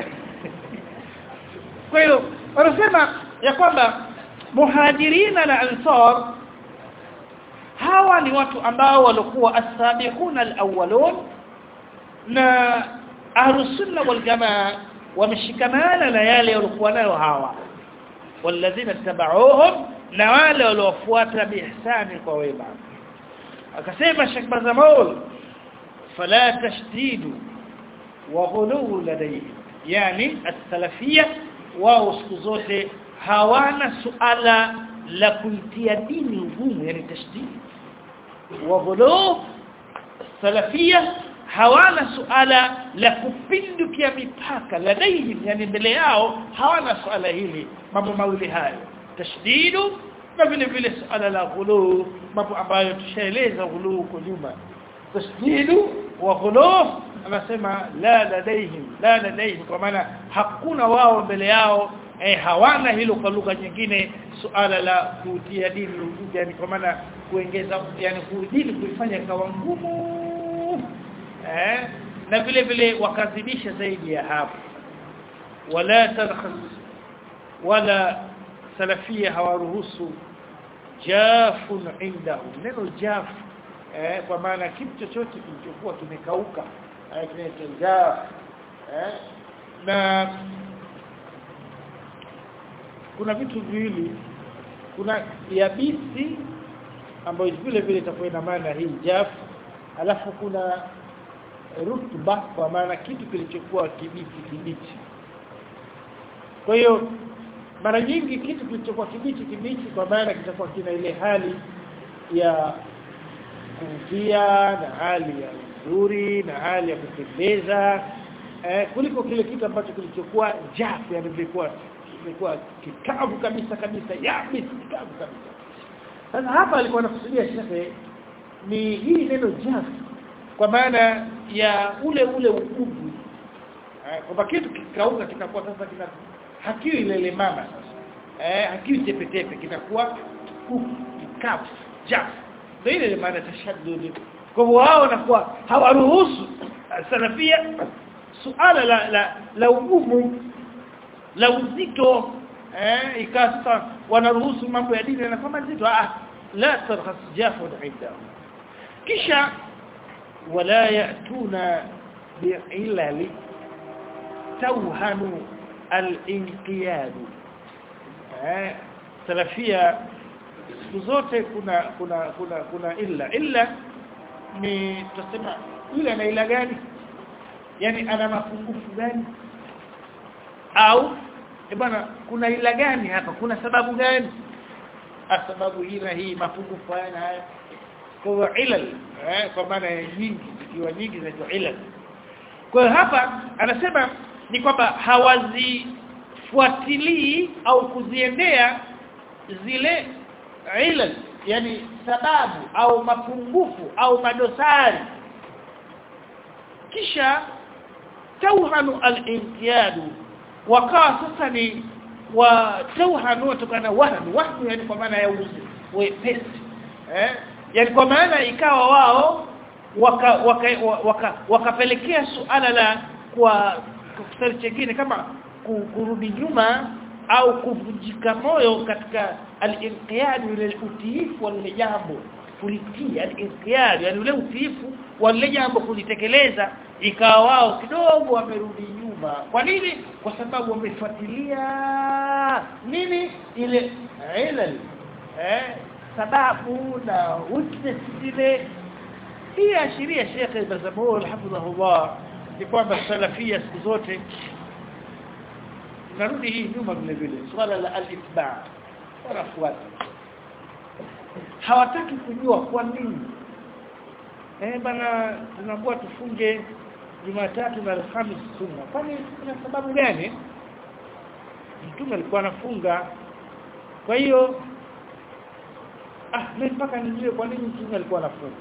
kwa hiyo wanasema ya kwamba muhajirina na ansar hawa ni watu ambao walikuwa as-sabiquna al-awwalun na ahlus sunna wal jamaa wameshikamana na yale walikuwa nayo hawa walladhina tabauhum na wale waliofuata biihsani kwa wema akasema Sheikh Bazamol fala tashdidu wa ghulu ladayhi yani as-salafiyya wao siku zote hawana suala la kuitia dini ngumu yani tashdid wa ghulu salafiyya hawana suala la kupindukia mipaka ladaihim yani mbele yao hawana suala hili mambo mawili hayo tashdidu na vile vile suala la ghulu mambo ambayo tushaeleza ghulu huko nyuma tashdidu wa ghulu anasema la ladaihim la ladaihim kwa maana hakuna wao mbele yao eh, hawana hilo kwa lugha nyingine suala la kutia dini yani kwa maana kuongeza yani dini kuifanya kawa ngumu eh na vile vile wakazidisha zaidi ya hapo wala tarkhas wala salafia hawaruhusu jafun indahum neno jaf eh kwa maana kitu chochote kilichokuwa kimekauka eh kinaitwa jaf eh na kuna vitu viwili kuna yabisi ambayo vile vile itakuwa ina maana hii jaf alafu kuna rutba kwa maana kitu kilichokuwa kibichi kibichi kwa hiyo mara nyingi kitu kilichokuwa kibichi kibichi kwa maana kitakuwa kina ile hali ya kuvutia na hali ya nzuri na hali ya kupendeza eh, kuliko kile kitu ambacho kilichokuwa jafu yani vilikuwa kilikuwa kikavu kabisa kabisa yabisi kikavu kabisa sasa hapa alikuwa anakusudia shekhe ni hii neno jafu kwa maana ya ule ule ugugu eh, kwamba kitu kikauka kinakuwa sasa kina hakiwi ile ile mama sasa eh hakiwi tepe tepe kinakuwa kikavu jafu ndio ile maana tashaddud kwa hivyo wao wanakuwa hawaruhusu salafia suala la la, la ugumu la uzito eh ikasa wanaruhusu mambo ya dini na kama nzito ah la tarhas jafu inda kisha wala yatuna bi'ilal tawhanu al-inqiyad eh salafia siku zote kuna kuna kuna kuna illa illa ni tutasema yule ana ila gani yani ana mapungufu gani au e bwana kuna ila gani hapa kuna sababu gani sababu hii na hii mapungufu haya na haya kwa ilal eh, kwa maana nyingi ikiwa nyingi zinaitwa ilal kwa hapa anasema ni kwamba hawazifuatilii au kuziendea zile ilal yani sababu au mapungufu au madosari kisha tauhanu al-inqiyadu wakawa sasa ni wa tauhanu kutokana wahnu wahnu yani kwa maana ya wepesi eh yani kwa maana ikawa wao wakapelekea waka, waka, waka suala la kwa kusali chengine kama kurudi nyuma au kuvunjika moyo katika al-inqiyad ile utiifu wa jambo kulitii al-inqiyad yani ule utiifu wa lile jambo kulitekeleza ikawa wao kidogo wamerudi nyuma kwa nini kwa sababu wamefuatilia nini ile ilal eh sababu na weakness zile hii ashiria Sheikh Ibn Zabur hafidhahullah ni kwamba salafia siku zote narudi hii nyuma vile vile swala la al-itba wanafuata hawataki kujua kwa nini eh bana tunaambiwa tufunge Jumatatu na Alhamisi sunna kwani kuna sababu gani mtume alikuwa anafunga kwa hiyo ah mimi mpaka nijue kwa nini mtume alikuwa anafunga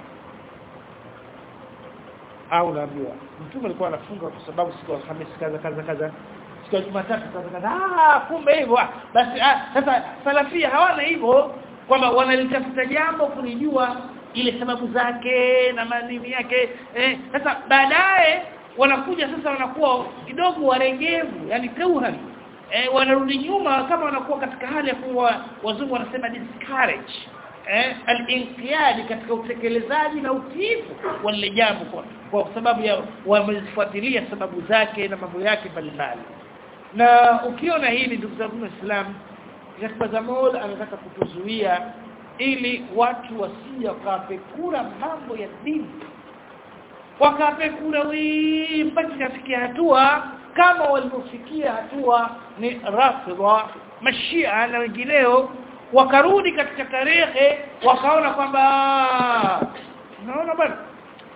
au naambiwa mtume alikuwa anafunga kwa sababu siku ya Alhamisi kaza kaza kaza siku ya Jumatatu kaza kaza ah kumbe hivyo basi ah sasa salafia hawana hivyo kwamba wanalitafuta jambo kulijua ile sababu zake na manini yake eh sasa baadaye wanakuja sasa wanakuwa kidogo warengevu yani kauhan eh wanarudi nyuma kama wanakuwa katika hali ya kuwa wazungu wanasema discourage eh al-inqiyad katika utekelezaji na utiifu wa lile jambo kwa, kwa sababu ya wamezifuatilia sababu zake na mambo yake mbalimbali na ukiona hili ndugu zangu waislamu katika zamol anataka kutuzuia ili watu wasije wakapekura mambo ya dini wakapekura wii mpaka kafikia hatua kama walivyofikia hatua ni rafidha mashia na wengineo wakarudi katika tarehe wakaona kwamba naona bwana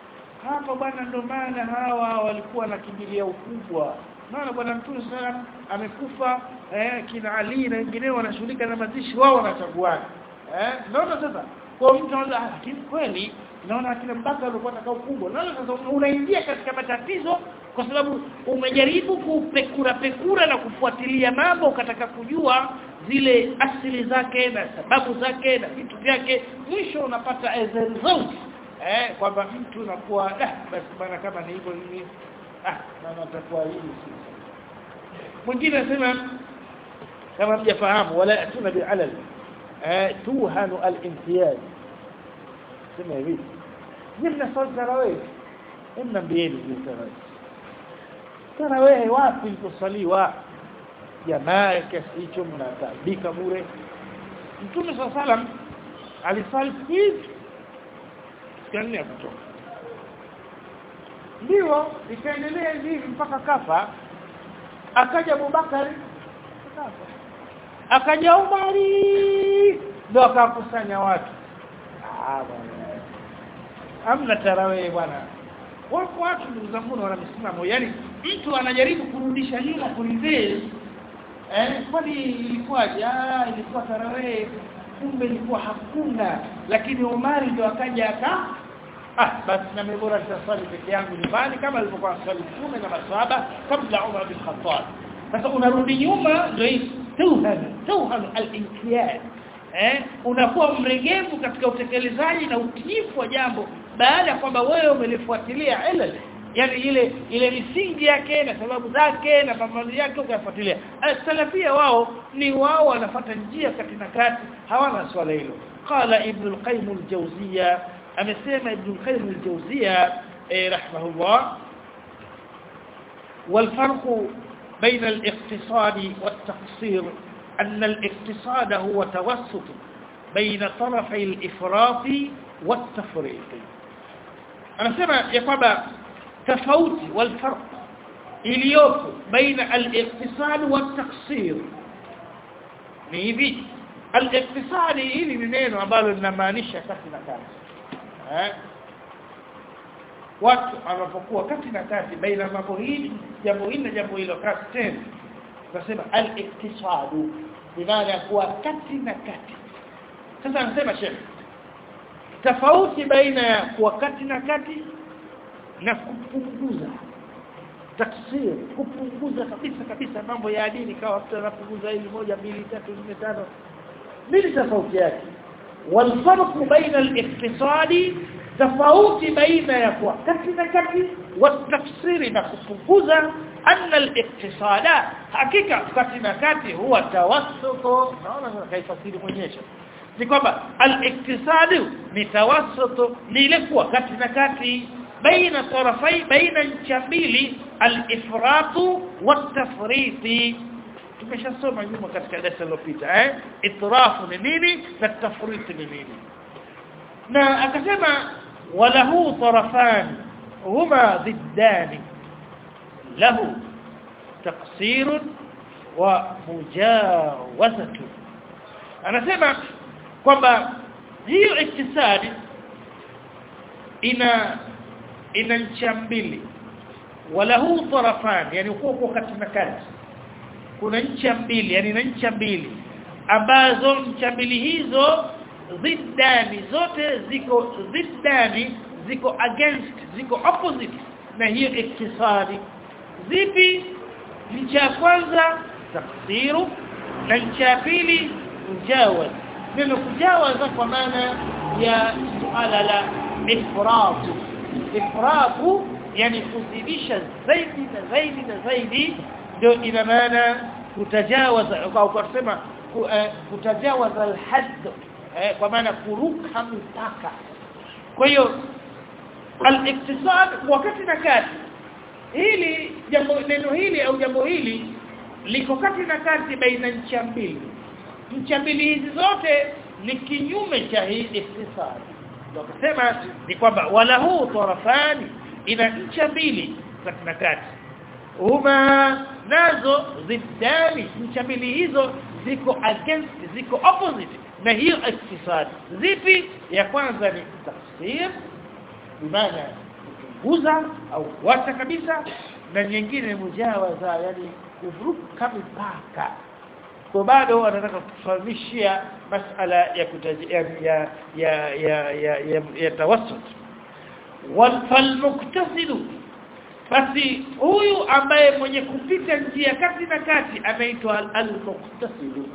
hapa bwana ndo maana hawa walikuwa nakimbilia ukubwa maana bwana mtume sallam amekufa eh, kina Ali na wengineo wanashughulika na mazishi wao wanachaguana eh naona sasa kwa mtu anaona ah, lakini kweli naona akina mbaka walikuwa na ukubwa naona sasa unaingia katika matatizo kwa sababu umejaribu kupekura pekura na kufuatilia mambo ukataka kujua zile asili zake na sababu zake na vitu vyake mwisho unapata as a result eh kwamba mtu unakuwa ah basi bana kama ni hivyo hivi ah na natakuwa hivi mwingine anasema kama mjafahamu wala atuna bi'alal eh tuhanu al-imtiyaz sema hivi nimna swali tarawih imna mbieni hiyo tarawih tarawih wapi iliposaliwa jamaa kiasi hicho mnataabika bure mtume swalla salam alisali hivi sikani kutoka ndio ikaendelea hivi mpaka kafa akaja Abubakari akaja Umari ndio akakusanya watu ah bwana amna tarawih bwana wako watu ndugu zangu wana misimamo yani mtu anajaribu kurudisha nyuma kureverse eh kwani ilikuwaje ah ilikuwa tarawih kumbe ilikuwa hakuna lakini Umari ndio akaja aka ah basi na mimi bora nitaswali peke yangu nyumbani kama alivyokuwa swali mtume na maswahaba kabla Umar bin Khattab sasa unarudi nyuma ndio hii tuhan tuhan al-inqiyad eh unakuwa mregevu katika utekelezaji na utiifu wa jambo baada ya kwamba wewe umelifuatilia ilal yani ile ile misingi yake na sababu zake na mambo yake ukafuatilia salafia wao ni wao wanafuata njia kati na kati hawana swala hilo qala ibn al-qayyim al-jawziyya amesema ibn al-qayyim al-jawziyya eh, rahimahullah والفرق بين الاقتصاد والتقصير أن الاقتصاد هو توسط بين طرفي الإفراط والتفريط أنا سمع يقبع تفوت والفرق إليوك بين الاقتصاد والتقصير نيبي الاقتصاد إلي منين ambalo linamaanisha kati na kati eh watu wanapokuwa kati na kati baina mambo hili jambo hili na jambo hilo kati tena tunasema al-iktisadu bimaana ya kuwa kati na kati sasa anasema shekhi tofauti baina ya kuwa kati na kati na kupunguza taksir kupunguza kabisa kabisa mambo ya dini kawa mtu anapunguza hili moja mbili tatu nne tano nini tofauti yake والفرق بين الاقتصاد tofauti baina ya kuwa kati na kati watafsiri na kupunguza anna al-iqtisada hakika kati na kati huwa tawassutu naona kaifasiri mwenyewe ni kwamba al-iqtisadu ni tawassutu ni ile kuwa kati na kati baina tarafai baina ncha mbili al-ifratu wat-tafriti tumeshasoma nyuma katika darasa lililopita eh itrafu ni nini na tafriti ni nini na akasema walahu tarafan huma ضدان له تقصير ومجاوزة anasema kwamba hiyo iktisadi ina ina ncha mbili walahu tarafan yani uko kati na kati kuna ncha mbili yani na ncha mbili ambazo ncha mbili hizo ziddani zote ziko ziddani ziko against ziko opposite na hiyo iktisadi zipi ncha ya kwanza taksiru na ncha ya pili mjawaz neno kujawaza kwa maana ya suala la ifratu ifratu yani kuzidisha zaidi na zaidi na zaidi ndio ina maana kutajawaza au kusema kutajawaza alhadd kwa maana kuruka mipaka kwa hiyo al-iktisad wakati na kati hili jambo neno hili au jambo hili liko kati na kati baina ncha mbili ncha mbili hizi zote ni kinyume cha hii iktisad ndio akasema ni kwamba wala huu tarafani ina ncha mbili kati na kati huma nazo ziddani ncha mbili hizo ziko against ziko opposite na hiyo iktisad zipi ya kwanza ni tafsir bimaana kupunguza au kuacha kabisa na nyingine mujawaza yani kuvuka mipaka kwa bado anataka kutufahamishia masala ya kutaji, ya ya ya ya, ya, ya, ya tawassut wal falmuktasilu basi huyu ambaye mwenye kupita njia kati na kati anaitwa al-muktasilu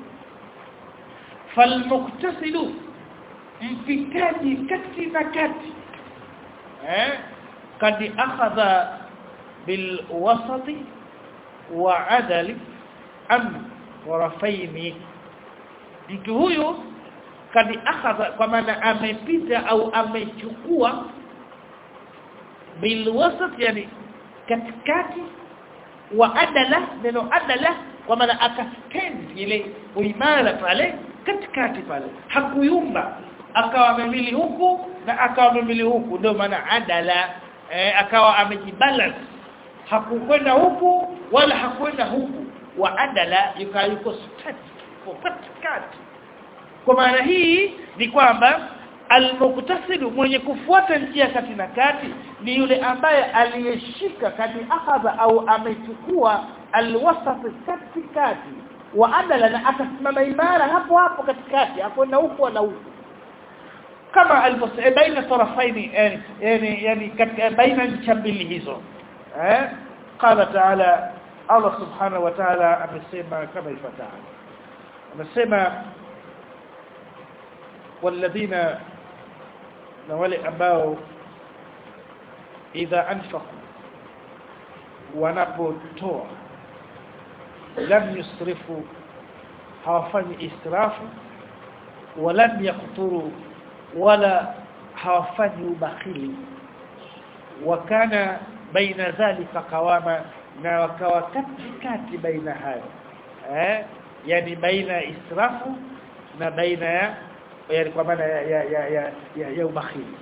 falmuktasilu mpitaji kati na kati eh kadi akhadha bil wasati wa adali am warafaini mtu huyu kadi akhadha kwa maana amepita au amechukua bil wasat yani katikati wa adala neno adala kwa maana akastand ile uimara pale katikati pale hakuyumba akawa amemili huku na akawa amemili huku ndio maana adala eh, akawa amejibalance hakukwenda huku wala hakwenda huku wa adala yuka yuko static katikati kwa maana hii ni kwamba almuktasidu mwenye kufuata njia kati na kati ni yule ambaye aliyeshika kati akhadha au amechukua alwasat katikati wa adala na akasimama imara hapo hapo katikati akwenda huku wala huku kama alivyosema baina tarafaini yani yani yani katika baina ncha mbili hizo eh qala taala Allah subhanahu wa ta'ala amesema kama ifuatavyo amesema walladhina na wale ambao idha anfaqu wanapotoa lam yusrifu hawafanyi israfu walam yaqturu wala hawafanyi ubakhili wakana baina dhalika qawama na wakawa katikati baina hayo eh yani baina israfu na baina ya yani kwa maana ya ya ya ya, ya, ya ubakhili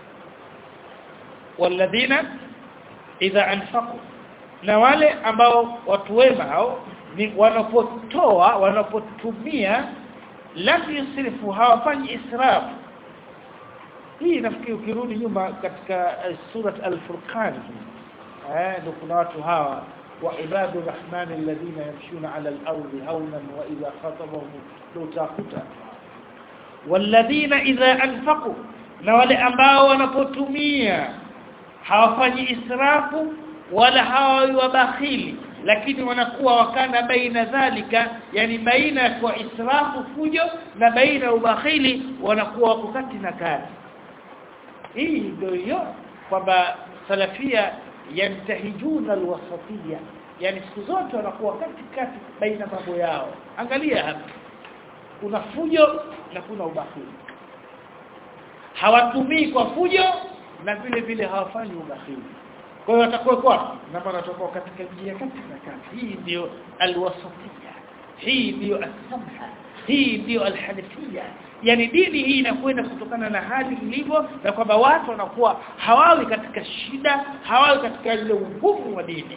walladhina idha anfaqu na wale ambao watu wema hao ni wanapotoa wanapotumia lam yusrifu hawafanyi israfu hii nafikiri ukirudi nyuma katika uh, surat al-furqan eh ndio kuna watu hawa wa ibadu rahmani alladhina yamshuna ala al-ardi hawnan wa idha khatabahum lutaquta walladhina idha anfaqu na wale ambao wanapotumia hawafanyi israfu wala hawawi wabakhili lakini wanakuwa wakana baina dhalika yani baina ya kwa israfu fujo na baina ya ubakhili wanakuwa wako kati na kati hii ndio hiyo kwamba salafia yantahijuna alwasatiyya yani siku zote wanakuwa katikati baina mambo yao angalia hapa kuna fujo na kuna ubakhili hawatumii kwa fujo na vile vile hawafanyi ubakhili kwa hiyo watakuwa kwa na maana watakuwa katika njia kati na kati hii ndio alwasatiyya hii ndio as-samha hii ndio alhanifia yani dini hii inakwenda kutokana na hali ilivyo na kwamba watu wanakuwa hawawi katika shida hawawi katika ile ugumu wa dini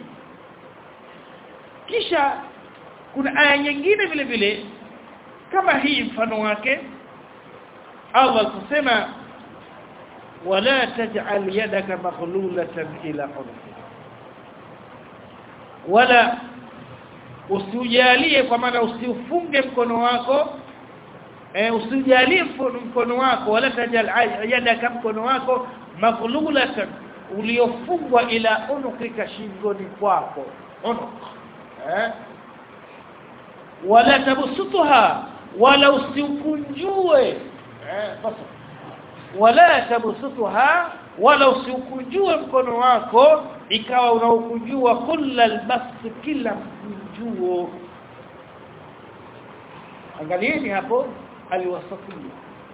kisha kuna aya nyingine vile vile kama hii mfano wake Allah kusema wala taj'al yadaka maghlulatan ila unuki wala usiujalie kwa maana usiufunge mkono wako eh usijalie mkono wako wala tajal yadaka mkono wako maghlulatan uliofungwa ila unukika shingoni kwako unuk eh wala tabsutuha wala usiukunjue eh basi wala tabsutuha wala usiukunjue mkono wako ikawa unaukunjua kullal basti kila mkunjuo angalieni hapo aliwasafia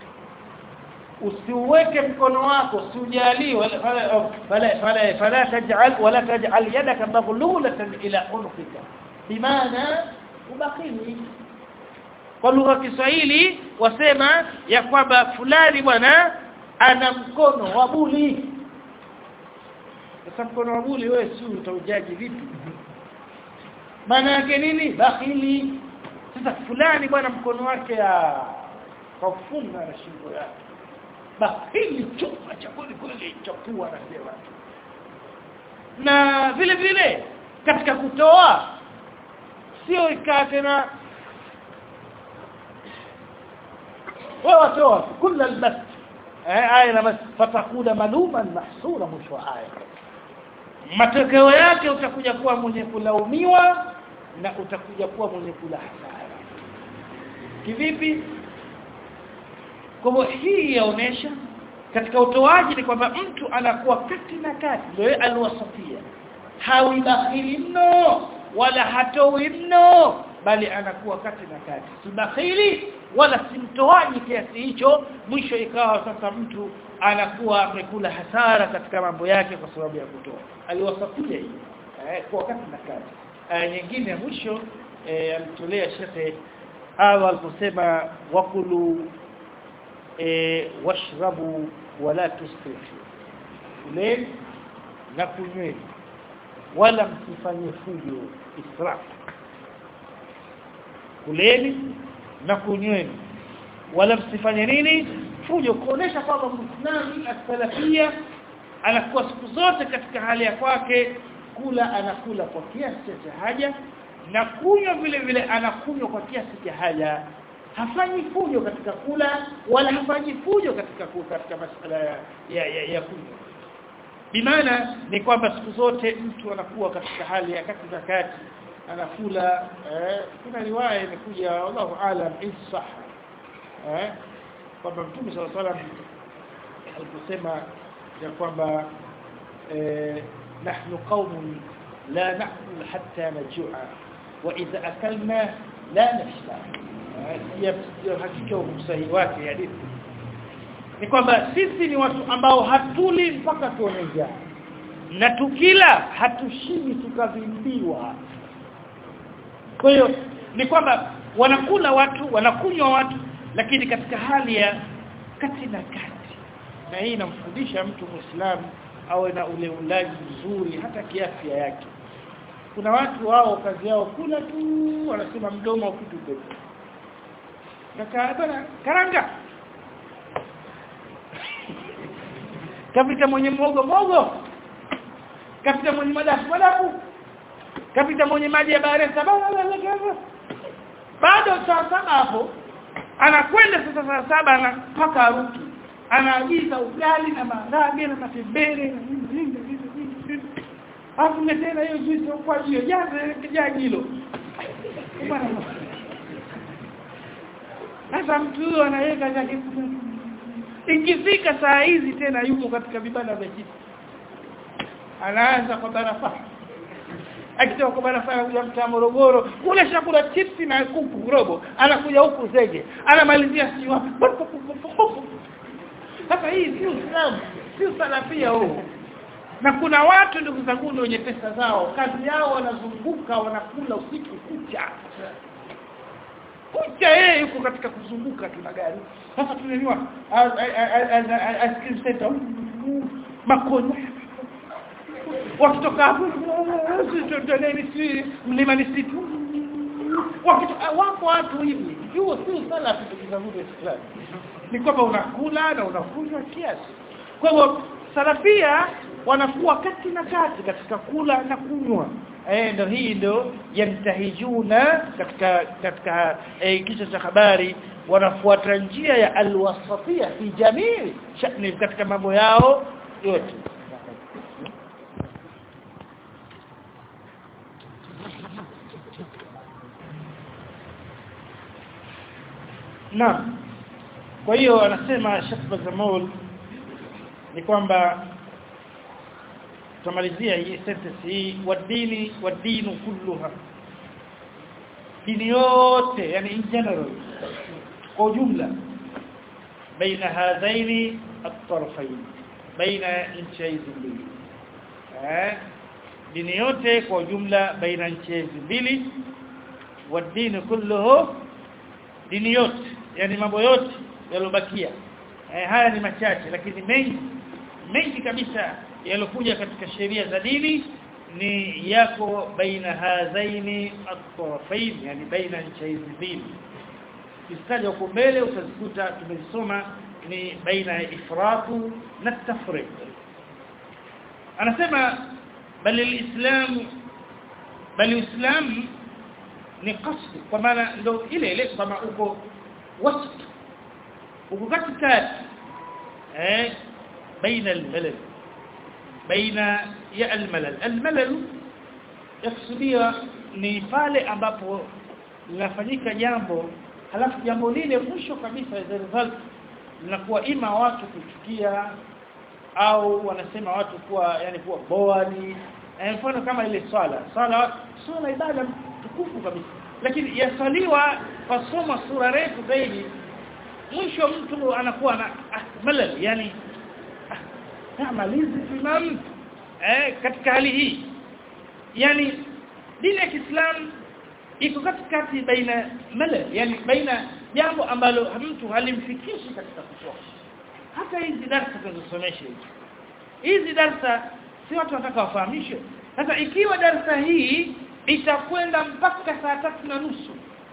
usiuweke mkono usiujalie usiujalie wala fala fala fala taj'al wala taj'al yadaka maghlulatan ila unqika bimaana ubakhili kwa lugha ya Kiswahili wasema ya kwamba fulani bwana ana mkono wa buli sasa mkono wa buli wewe si utaujaji vipi maana yake nini bakhili sasa fulani bwana mkono wake kafunga na shingo yake bakhili chuma cha kweli kweli chapua anasema na vile vile katika kutoa sio ikaa tena wewe watoa kila albas eh aya na fatakuna maluman mahsura mwisho wa aya matokeo yake utakuja kuwa mwenye kulaumiwa na utakuja kuwa mwenye kula hasara kivipi kwa hii yaonesha katika utoaji ni kwamba mtu anakuwa kati na kati ndio alwasatia hawi bakhili mno wala hatoi mno bali anakuwa kati na kati si bakhili wala si mtoaji kiasi hicho mwisho ikawa sasa mtu anakuwa amekula hasara katika mambo yake kwa sababu ya kutoa aliwasatia hii eh, kwa kati na kati aya nyingine mwisho eh, alitolea shekhe hawa aliposema wakulu e, washrabu wala tusrifu kuleni na kunyweni wala msifanye fujo israf kuleni na kunyweni wala msifanye nini fujo kuonesha kwamba muislamu as-salafia anakuwa siku zote katika hali ya kwake kula anakula kwa kiasi cha haja na kunywa vile vile anakunywa kwa kiasi cha haja hafanyi fujo katika kula wala hafanyi fujo katika katika masuala ya ya, ya, ya kunywa bimaana ni kwamba siku zote mtu anakuwa katika hali ya kati na kati anakula eh, kuna riwaya imekuja wallahu alam isah eh kwamba mtume sallallahu alaihi wasallam aliposema ya kwamba eh, nahnu qaumun la na'kul hatta najua wa idha akalna la nashba ya hakika usahihi wake hadithi ni kwamba sisi ni watu ambao hatuli mpaka tuone njaa na tukila hatushibi tukavimbiwa kwa hiyo ni kwamba wanakula watu wanakunywa watu lakini katika hali ya kati na kati na hii inamfundisha mtu muislamu awe na ule ulaji mzuri hata kiafya yake kuna watu wao kazi yao kula tu wanasema mdomo kitu pepo kaka bana karanga kapita mwenye mogo mogo kapita mwenye madafu madafu kapita mwenye maji ya bahari sababu bado saa saba hapo anakwenda sasa saa saba anapaka haruki anaagiza ugali na maharage na matembele Alafu tena hiyo juice kwa hiyo jaze kijagi hilo. Sasa mtu huyo anaweka zake ikifika saa hizi tena yuko katika vibanda vya chips. Anaanza kwa barafa. Akitoka kwa barafa ya mtaa Morogoro, kule chakula chips na kuku robo, anakuja huku zege. Anamalizia si wapi. Sasa hii si Uislamu, si salafia huu na kuna watu ndugu zangu wenye pesa zao kazi yao wanazunguka wanakula usiku kucha kucha yeye yuko katika kuzunguka tuna gari sasa tunaniwa ice cream center makonya wakitoka hapo tutoneni si mlima ni situ wakitoka wako watu hivi hiyo si sala ndugu zangu wa Islam ni kwamba unakula na unakunywa kiasi kwa hivyo salafia wanakuwa kati na kati katika kula na kunywa eh ndio hii ndio yantahijuna katika katika eh, kichwa cha habari wanafuata njia ya alwasatia fi jamii shani katika mambo yao yote Naam. Kwa hiyo anasema Sheikh Bazamul ni kwamba tumalizia hii sentence hii wadini wadinu kulluha dini yote yani in general kwa ujumla baina hadhaini at-tarfayn baina nchi hizi mbili eh dini yote kwa ujumla baina nchi hizi mbili wadini kulluhu dini yote yani mambo yote yalobakia eh, haya ni machache lakini mengi mengi kabisa yalokuja katika sheria za dini ni yako baina hadhaini at-tarafain yani baina nchi hizi mbili kistaja huko mbele utazikuta tumesoma ni baina ya ifratu na tafriq anasema bali alislam bali uislam ni qasd kwa maana ndo ile ile kama uko wasat uko katikati eh baina almalal baina ya almalal almalal yakusudia ni pale ambapo linafanyika jambo halafu jambo lile mwisho kabisa as a result linakuwa ima watu kuchukia au wanasema watu kuwa yani kuwa boani eh, mfano kama ile swala swala swala ibada tukufu kabisa lakini yasaliwa kwa soma sura refu zaidi mwisho mtu anakuwa na ah, malal yani ah, malizi imam eh, katika hali hii yani dini ya Kiislamu iko katikati baina malal yani baina jambo ambalo mtu halimfikishi katika kusoma hata hizi darasa tunazosomesha hizi hizi darasa si watu wanataka wafahamishwe sasa ikiwa darasa hii itakwenda mpaka saa tatu na nusu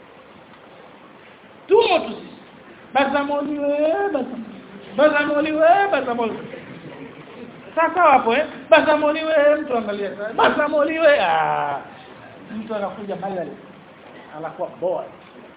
tumo tu sisi bazamoliwe bazamoliwe bazamoliwe sasa hapo eh bazamoliwe mtu angalia sasa bazamoliwe ah mtu anakuja halal anakuwa bored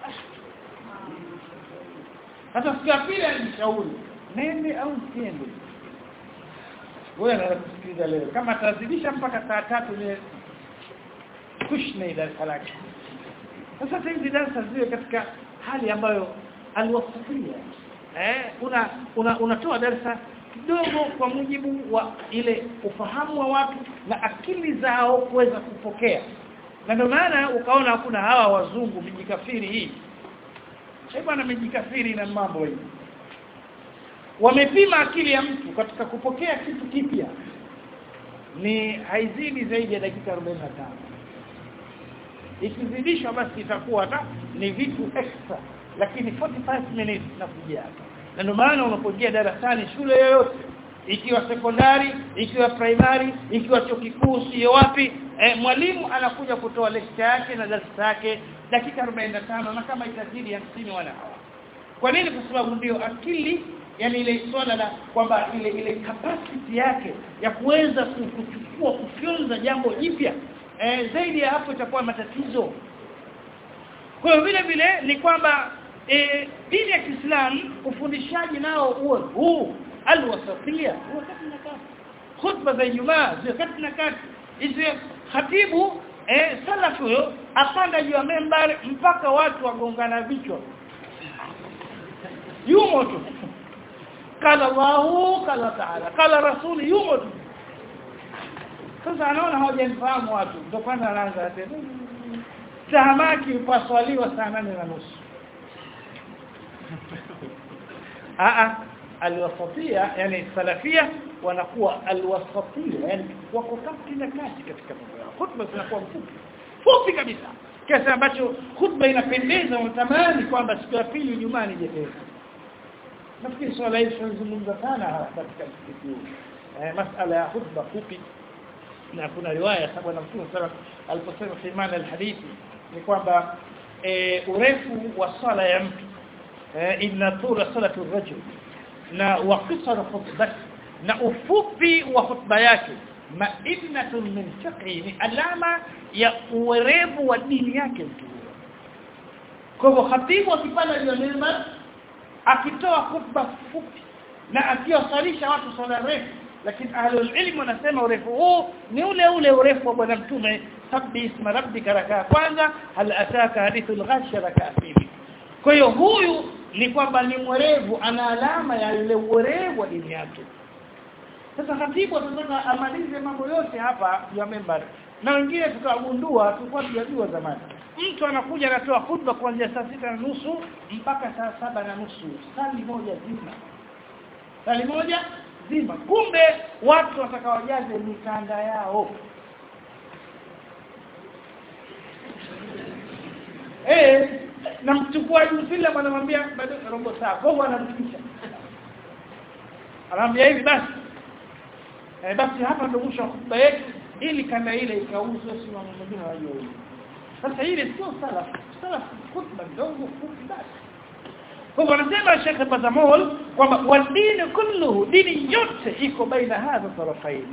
sasa siku ya pili anishauri nende au siende wewe anakusikiliza leo kama tazidisha mpaka saa tatu ni kushna darasa lake sasa hizi darasa ziwe katika hali ambayo alwasafia eh una una unatoa darasa kidogo kwa mujibu wa ile ufahamu wa watu na akili zao kuweza kupokea na ndio maana ukaona hakuna hawa wazungu mijikafiri hii eh bwana mijikafiri na mambo hii wamepima akili ya mtu katika kupokea kitu kipya ni haizidi zaidi ya dakika 45 ikizidishwa basi itakuwa na ni vitu extra lakini 45 minutes na kujia na ndio maana unapoingia darasani shule yoyote ikiwa sekondari ikiwa primary ikiwa chuo kikuu sio wapi eh, mwalimu anakuja kutoa lecture yake na darasa yake dakika 45 na kama itazidi 50 wana hawa kwa nini kwa sababu ndio akili yani ile swala la kwamba ile ile capacity yake ya kuweza kuchukua kufyonza jambo jipya eh, zaidi ya hapo itakuwa matatizo kwa hiyo vile vile ni kwamba eh, dini ya Kiislamu ufundishaji nao uwe huu alwasatia wakati na kati khutba za Ijumaa wakati na kati hizo khatibu eh salafu huyo apanda juu ya membari mpaka watu wagongana vichwa yumo tu kala Allahu kala taala kala rasuli yumo tu sasa anaona hawajanifahamu watu ndio kwanza anaanza tena tahamaki upaswaliwa saa nane na nusu a alwasatia yani salafia wanakuwa alwasatia yani wako kati na kati katika mambo yao khutba zinakuwa mfupi fupi kabisa kiasi ambacho khutba inapendeza unatamani kwamba siku ya pili Ijumaa ni jepesi nafikiri swala hili tunazungumza sana katika msikiti huu eh masala ya khutba fupi na kuna riwaya sababu na mtume sana aliposema fi maana alhadithi ni kwamba e, urefu wa swala ya mtu e, inna tula salatu rajul na wa qisar khutbati na ufupi wa khutba yake ma'innatun min fiqhi ni alama ya uwerevu wa dini yake mtu kwa hivyo khatibu akipanda juu ya mimbar akitoa khutba fupi na akiwasalisha watu swala refu lakini ahlul ilm wanasema urefu huu ni ule ule urefu wa bwana mtume sabbi isma rabbika raka kwanza hal ataka hadithul ghashiya raka pili kwa hiyo huyu ni kwamba ni mwerevu ana alama ya ile uwerevu wa dini yake sasa khatibu atataka amalize mambo yote hapa ya membari na wengine tukagundua tulikuwa tujajua zamani mtu anakuja anatoa khutba kuanzia saa sita na nusu mpaka saa saba na nusu sali moja zima sali moja zima kumbe watu watakaojaze mikanda yao eh na mchukuaji mfila anamwambia bado robo saa kwa hiyo anarudisha anamwambia hivi basi eh basi hapa ndio mwisho wa hotuba yetu ili kanda ile ikauzwe si mambo mengine wajua hivi sasa ile sio salaf salaf khutba ndogo fupi basi kwa hivyo anasema Sheikh Bazamol kwamba wadini kulluhu dini yote iko baina hadha tarafaini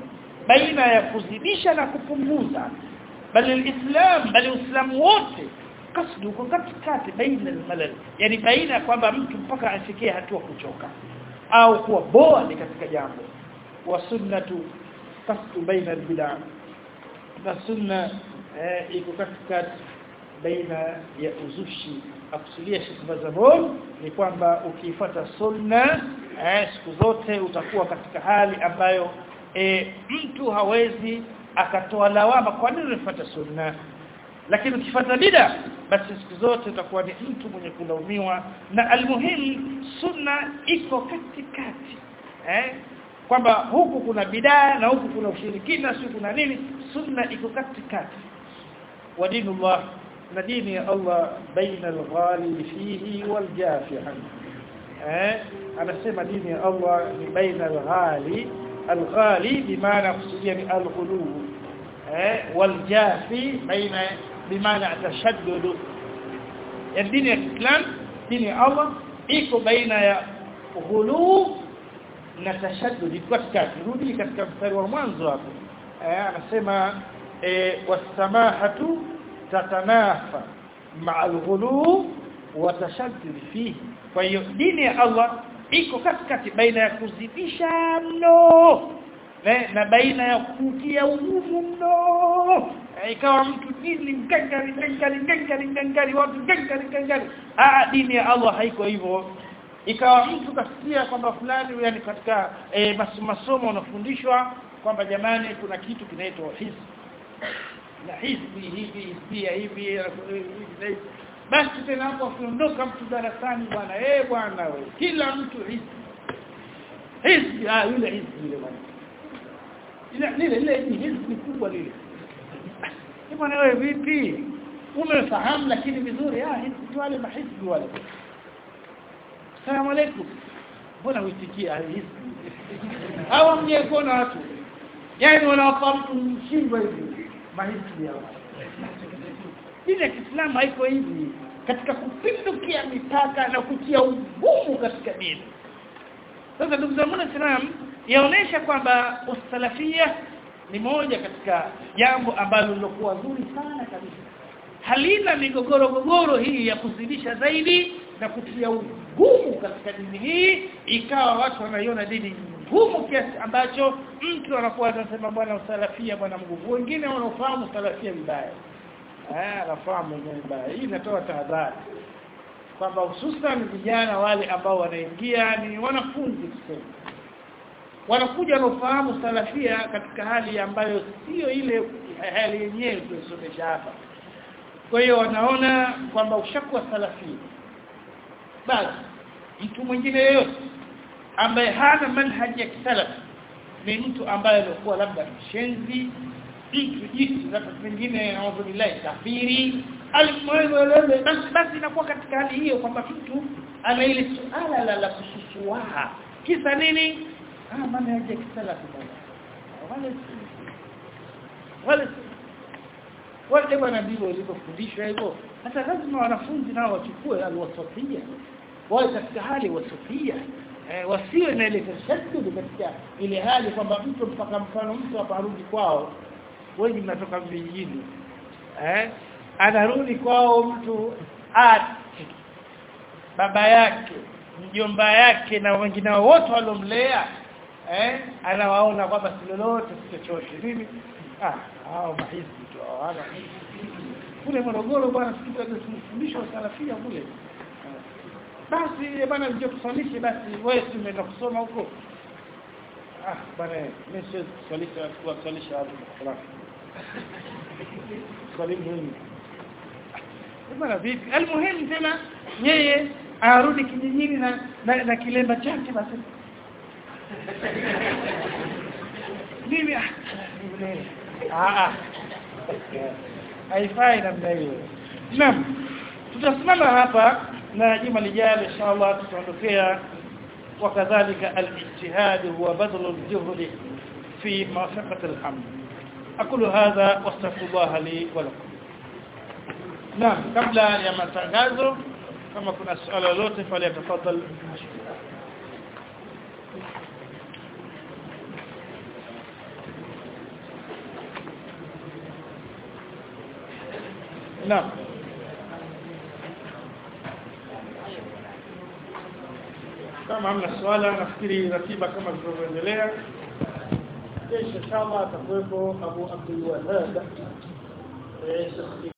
baina ya kuzidisha na kupunguza bali alislam bali uislamu wote kasdu uko katikati baina almalal yani baina kwamba mtu mpaka afikie hatua kuchoka au kuwa boa ni katika jambo wa sunnatu kasdu baina albid'a na sunna eh, iko katikati baina ya uzushi akusudia Sheikh Bazamon ni kwamba ukifuata sunna eh, siku zote utakuwa katika hali ambayo eh, mtu hawezi akatoa lawama kwa nini unafuata sunna lakini ukifuata bid'a basi siku zote utakuwa ni mtu mwenye kulaumiwa na almuhim sunna iko katikati eh kwamba huku kuna bidaa na huku kuna ushirikina si kuna nini sunna iko katikati wa dinullah na dini ya Allah baina al-ghali fihi wal jafi eh anasema dini ya Allah ni baina al-ghali al-ghali bimaana kusudia ni al-ghulu eh wal jafi baina bimaana tashaddud ya dini ya Islam dini ya Allah iko baina ya ghulu na tashaddud katikati rudi katika mstari wa mwanzo hapo eh anasema eh wasamahatu tatanafa ma'a al-ghulu wa tashaddud fihi kwa hiyo dini ya Allah iko katikati baina ya kuzidisha mno na, na baina ya kutia ugumu mno ikawa mtu dini mgangari mgangari mgangari mgangari watu mgangari mgangari ah dini ya Allah haiko hivyo ikawa mtu kasikia kwamba fulani yani katika e, masomo unafundishwa kwamba jamani kuna kitu kinaitwa hizbi na hizbi hivi hizbia hivi basi tena hapo akiondoka mtu darasani bwana eh bwana wewe kila mtu hizbi hizbi ah yule hizbi yule bwana ile lile lile ni hizbi kubwa lile bwana wewe vipi umefahamu lakini vizuri ah hizbi wale mahizbi wale Asalamu alaykum. Mbona uitikia hizi? Hawa mjekona watu. Yaani wanawafahamu mshindwa hivi. Mahisi yao. Dini ya Kiislamu haiko hivi katika kupindukia mipaka na kutia ugumu katika dini. Sasa ndugu zangu Islam yaonesha kwamba usalafia ni moja katika jambo ambalo lilokuwa zuri sana kabisa. Halina migogoro gogoro hii ya kuzidisha zaidi na kutia ugumu katika dini hii ikawa watu wanaiona dini ngumu kiasi ambacho mtu anakuwa anasema bwana usalafia bwana nguvu wengine wanaofahamu usalafia vibaya eh anafahamu vibaya hii inatoa tahadhari kwamba hususan vijana wale ambao wanaingia ni wanafunzi tuseme wanakuja wanaofahamu salafia katika hali ambayo sio ile hali yenyewe tulisomesha hapa kwa hiyo wanaona kwamba ushakuwa salafia basi mtu mwingine yeyote ambaye hana manhaji ya kisalaf ni mtu ambaye alikuwa labda mshenzi mtu jinsi labda pengine naudhu billahi kafiri alimwelele basi basi inakuwa katika hali hiyo kwamba mtu ana ile suala la la kususuaha kisa nini ah manhaji ya kisalaf wale wale wale bwana ndivyo walivyofundishwa hivyo hata lazima wanafunzi nao wachukue alwasafia wawe katika hali wasafia eh, wasiwe na ile tashaddud katika ile hali kwamba mtu mpaka mfano mtu aparudi kwao wengi mnatoka vijijini eh anarudi kwao mtu ati baba yake mjomba yake na wengine wote walomlea eh anawaona kwamba si lolote si chochote nini ah hao mahisi tu hawana kule Morogoro bwana siku tunafundishwa salafia kule basi bwana ndio kusalishe basi wewe tumeenda kusoma huko ah bwana mimi siwezi kusalisha kusalisha hapo salafu swali muhimu bwana vipi almuhimu tena yeye arudi kijijini na na, na kilemba chake basi mimi ah ah haifai namna hiyo naam tutasimama hapa na juma lijalo inshallah tutaondokea wakadhalika al-ijtihad huwa badl al-juhd fi mawafaqat al-hamd aqulu hadha wastaghfirullah li wa lakum naam kabla ya matangazo kama kuna swali lolote fali tafadhali naam kama hamna swala nafikiri ratiba kama zilivyoendelea kesho inshallah atakuwepo Abu Abdul Wahhab eh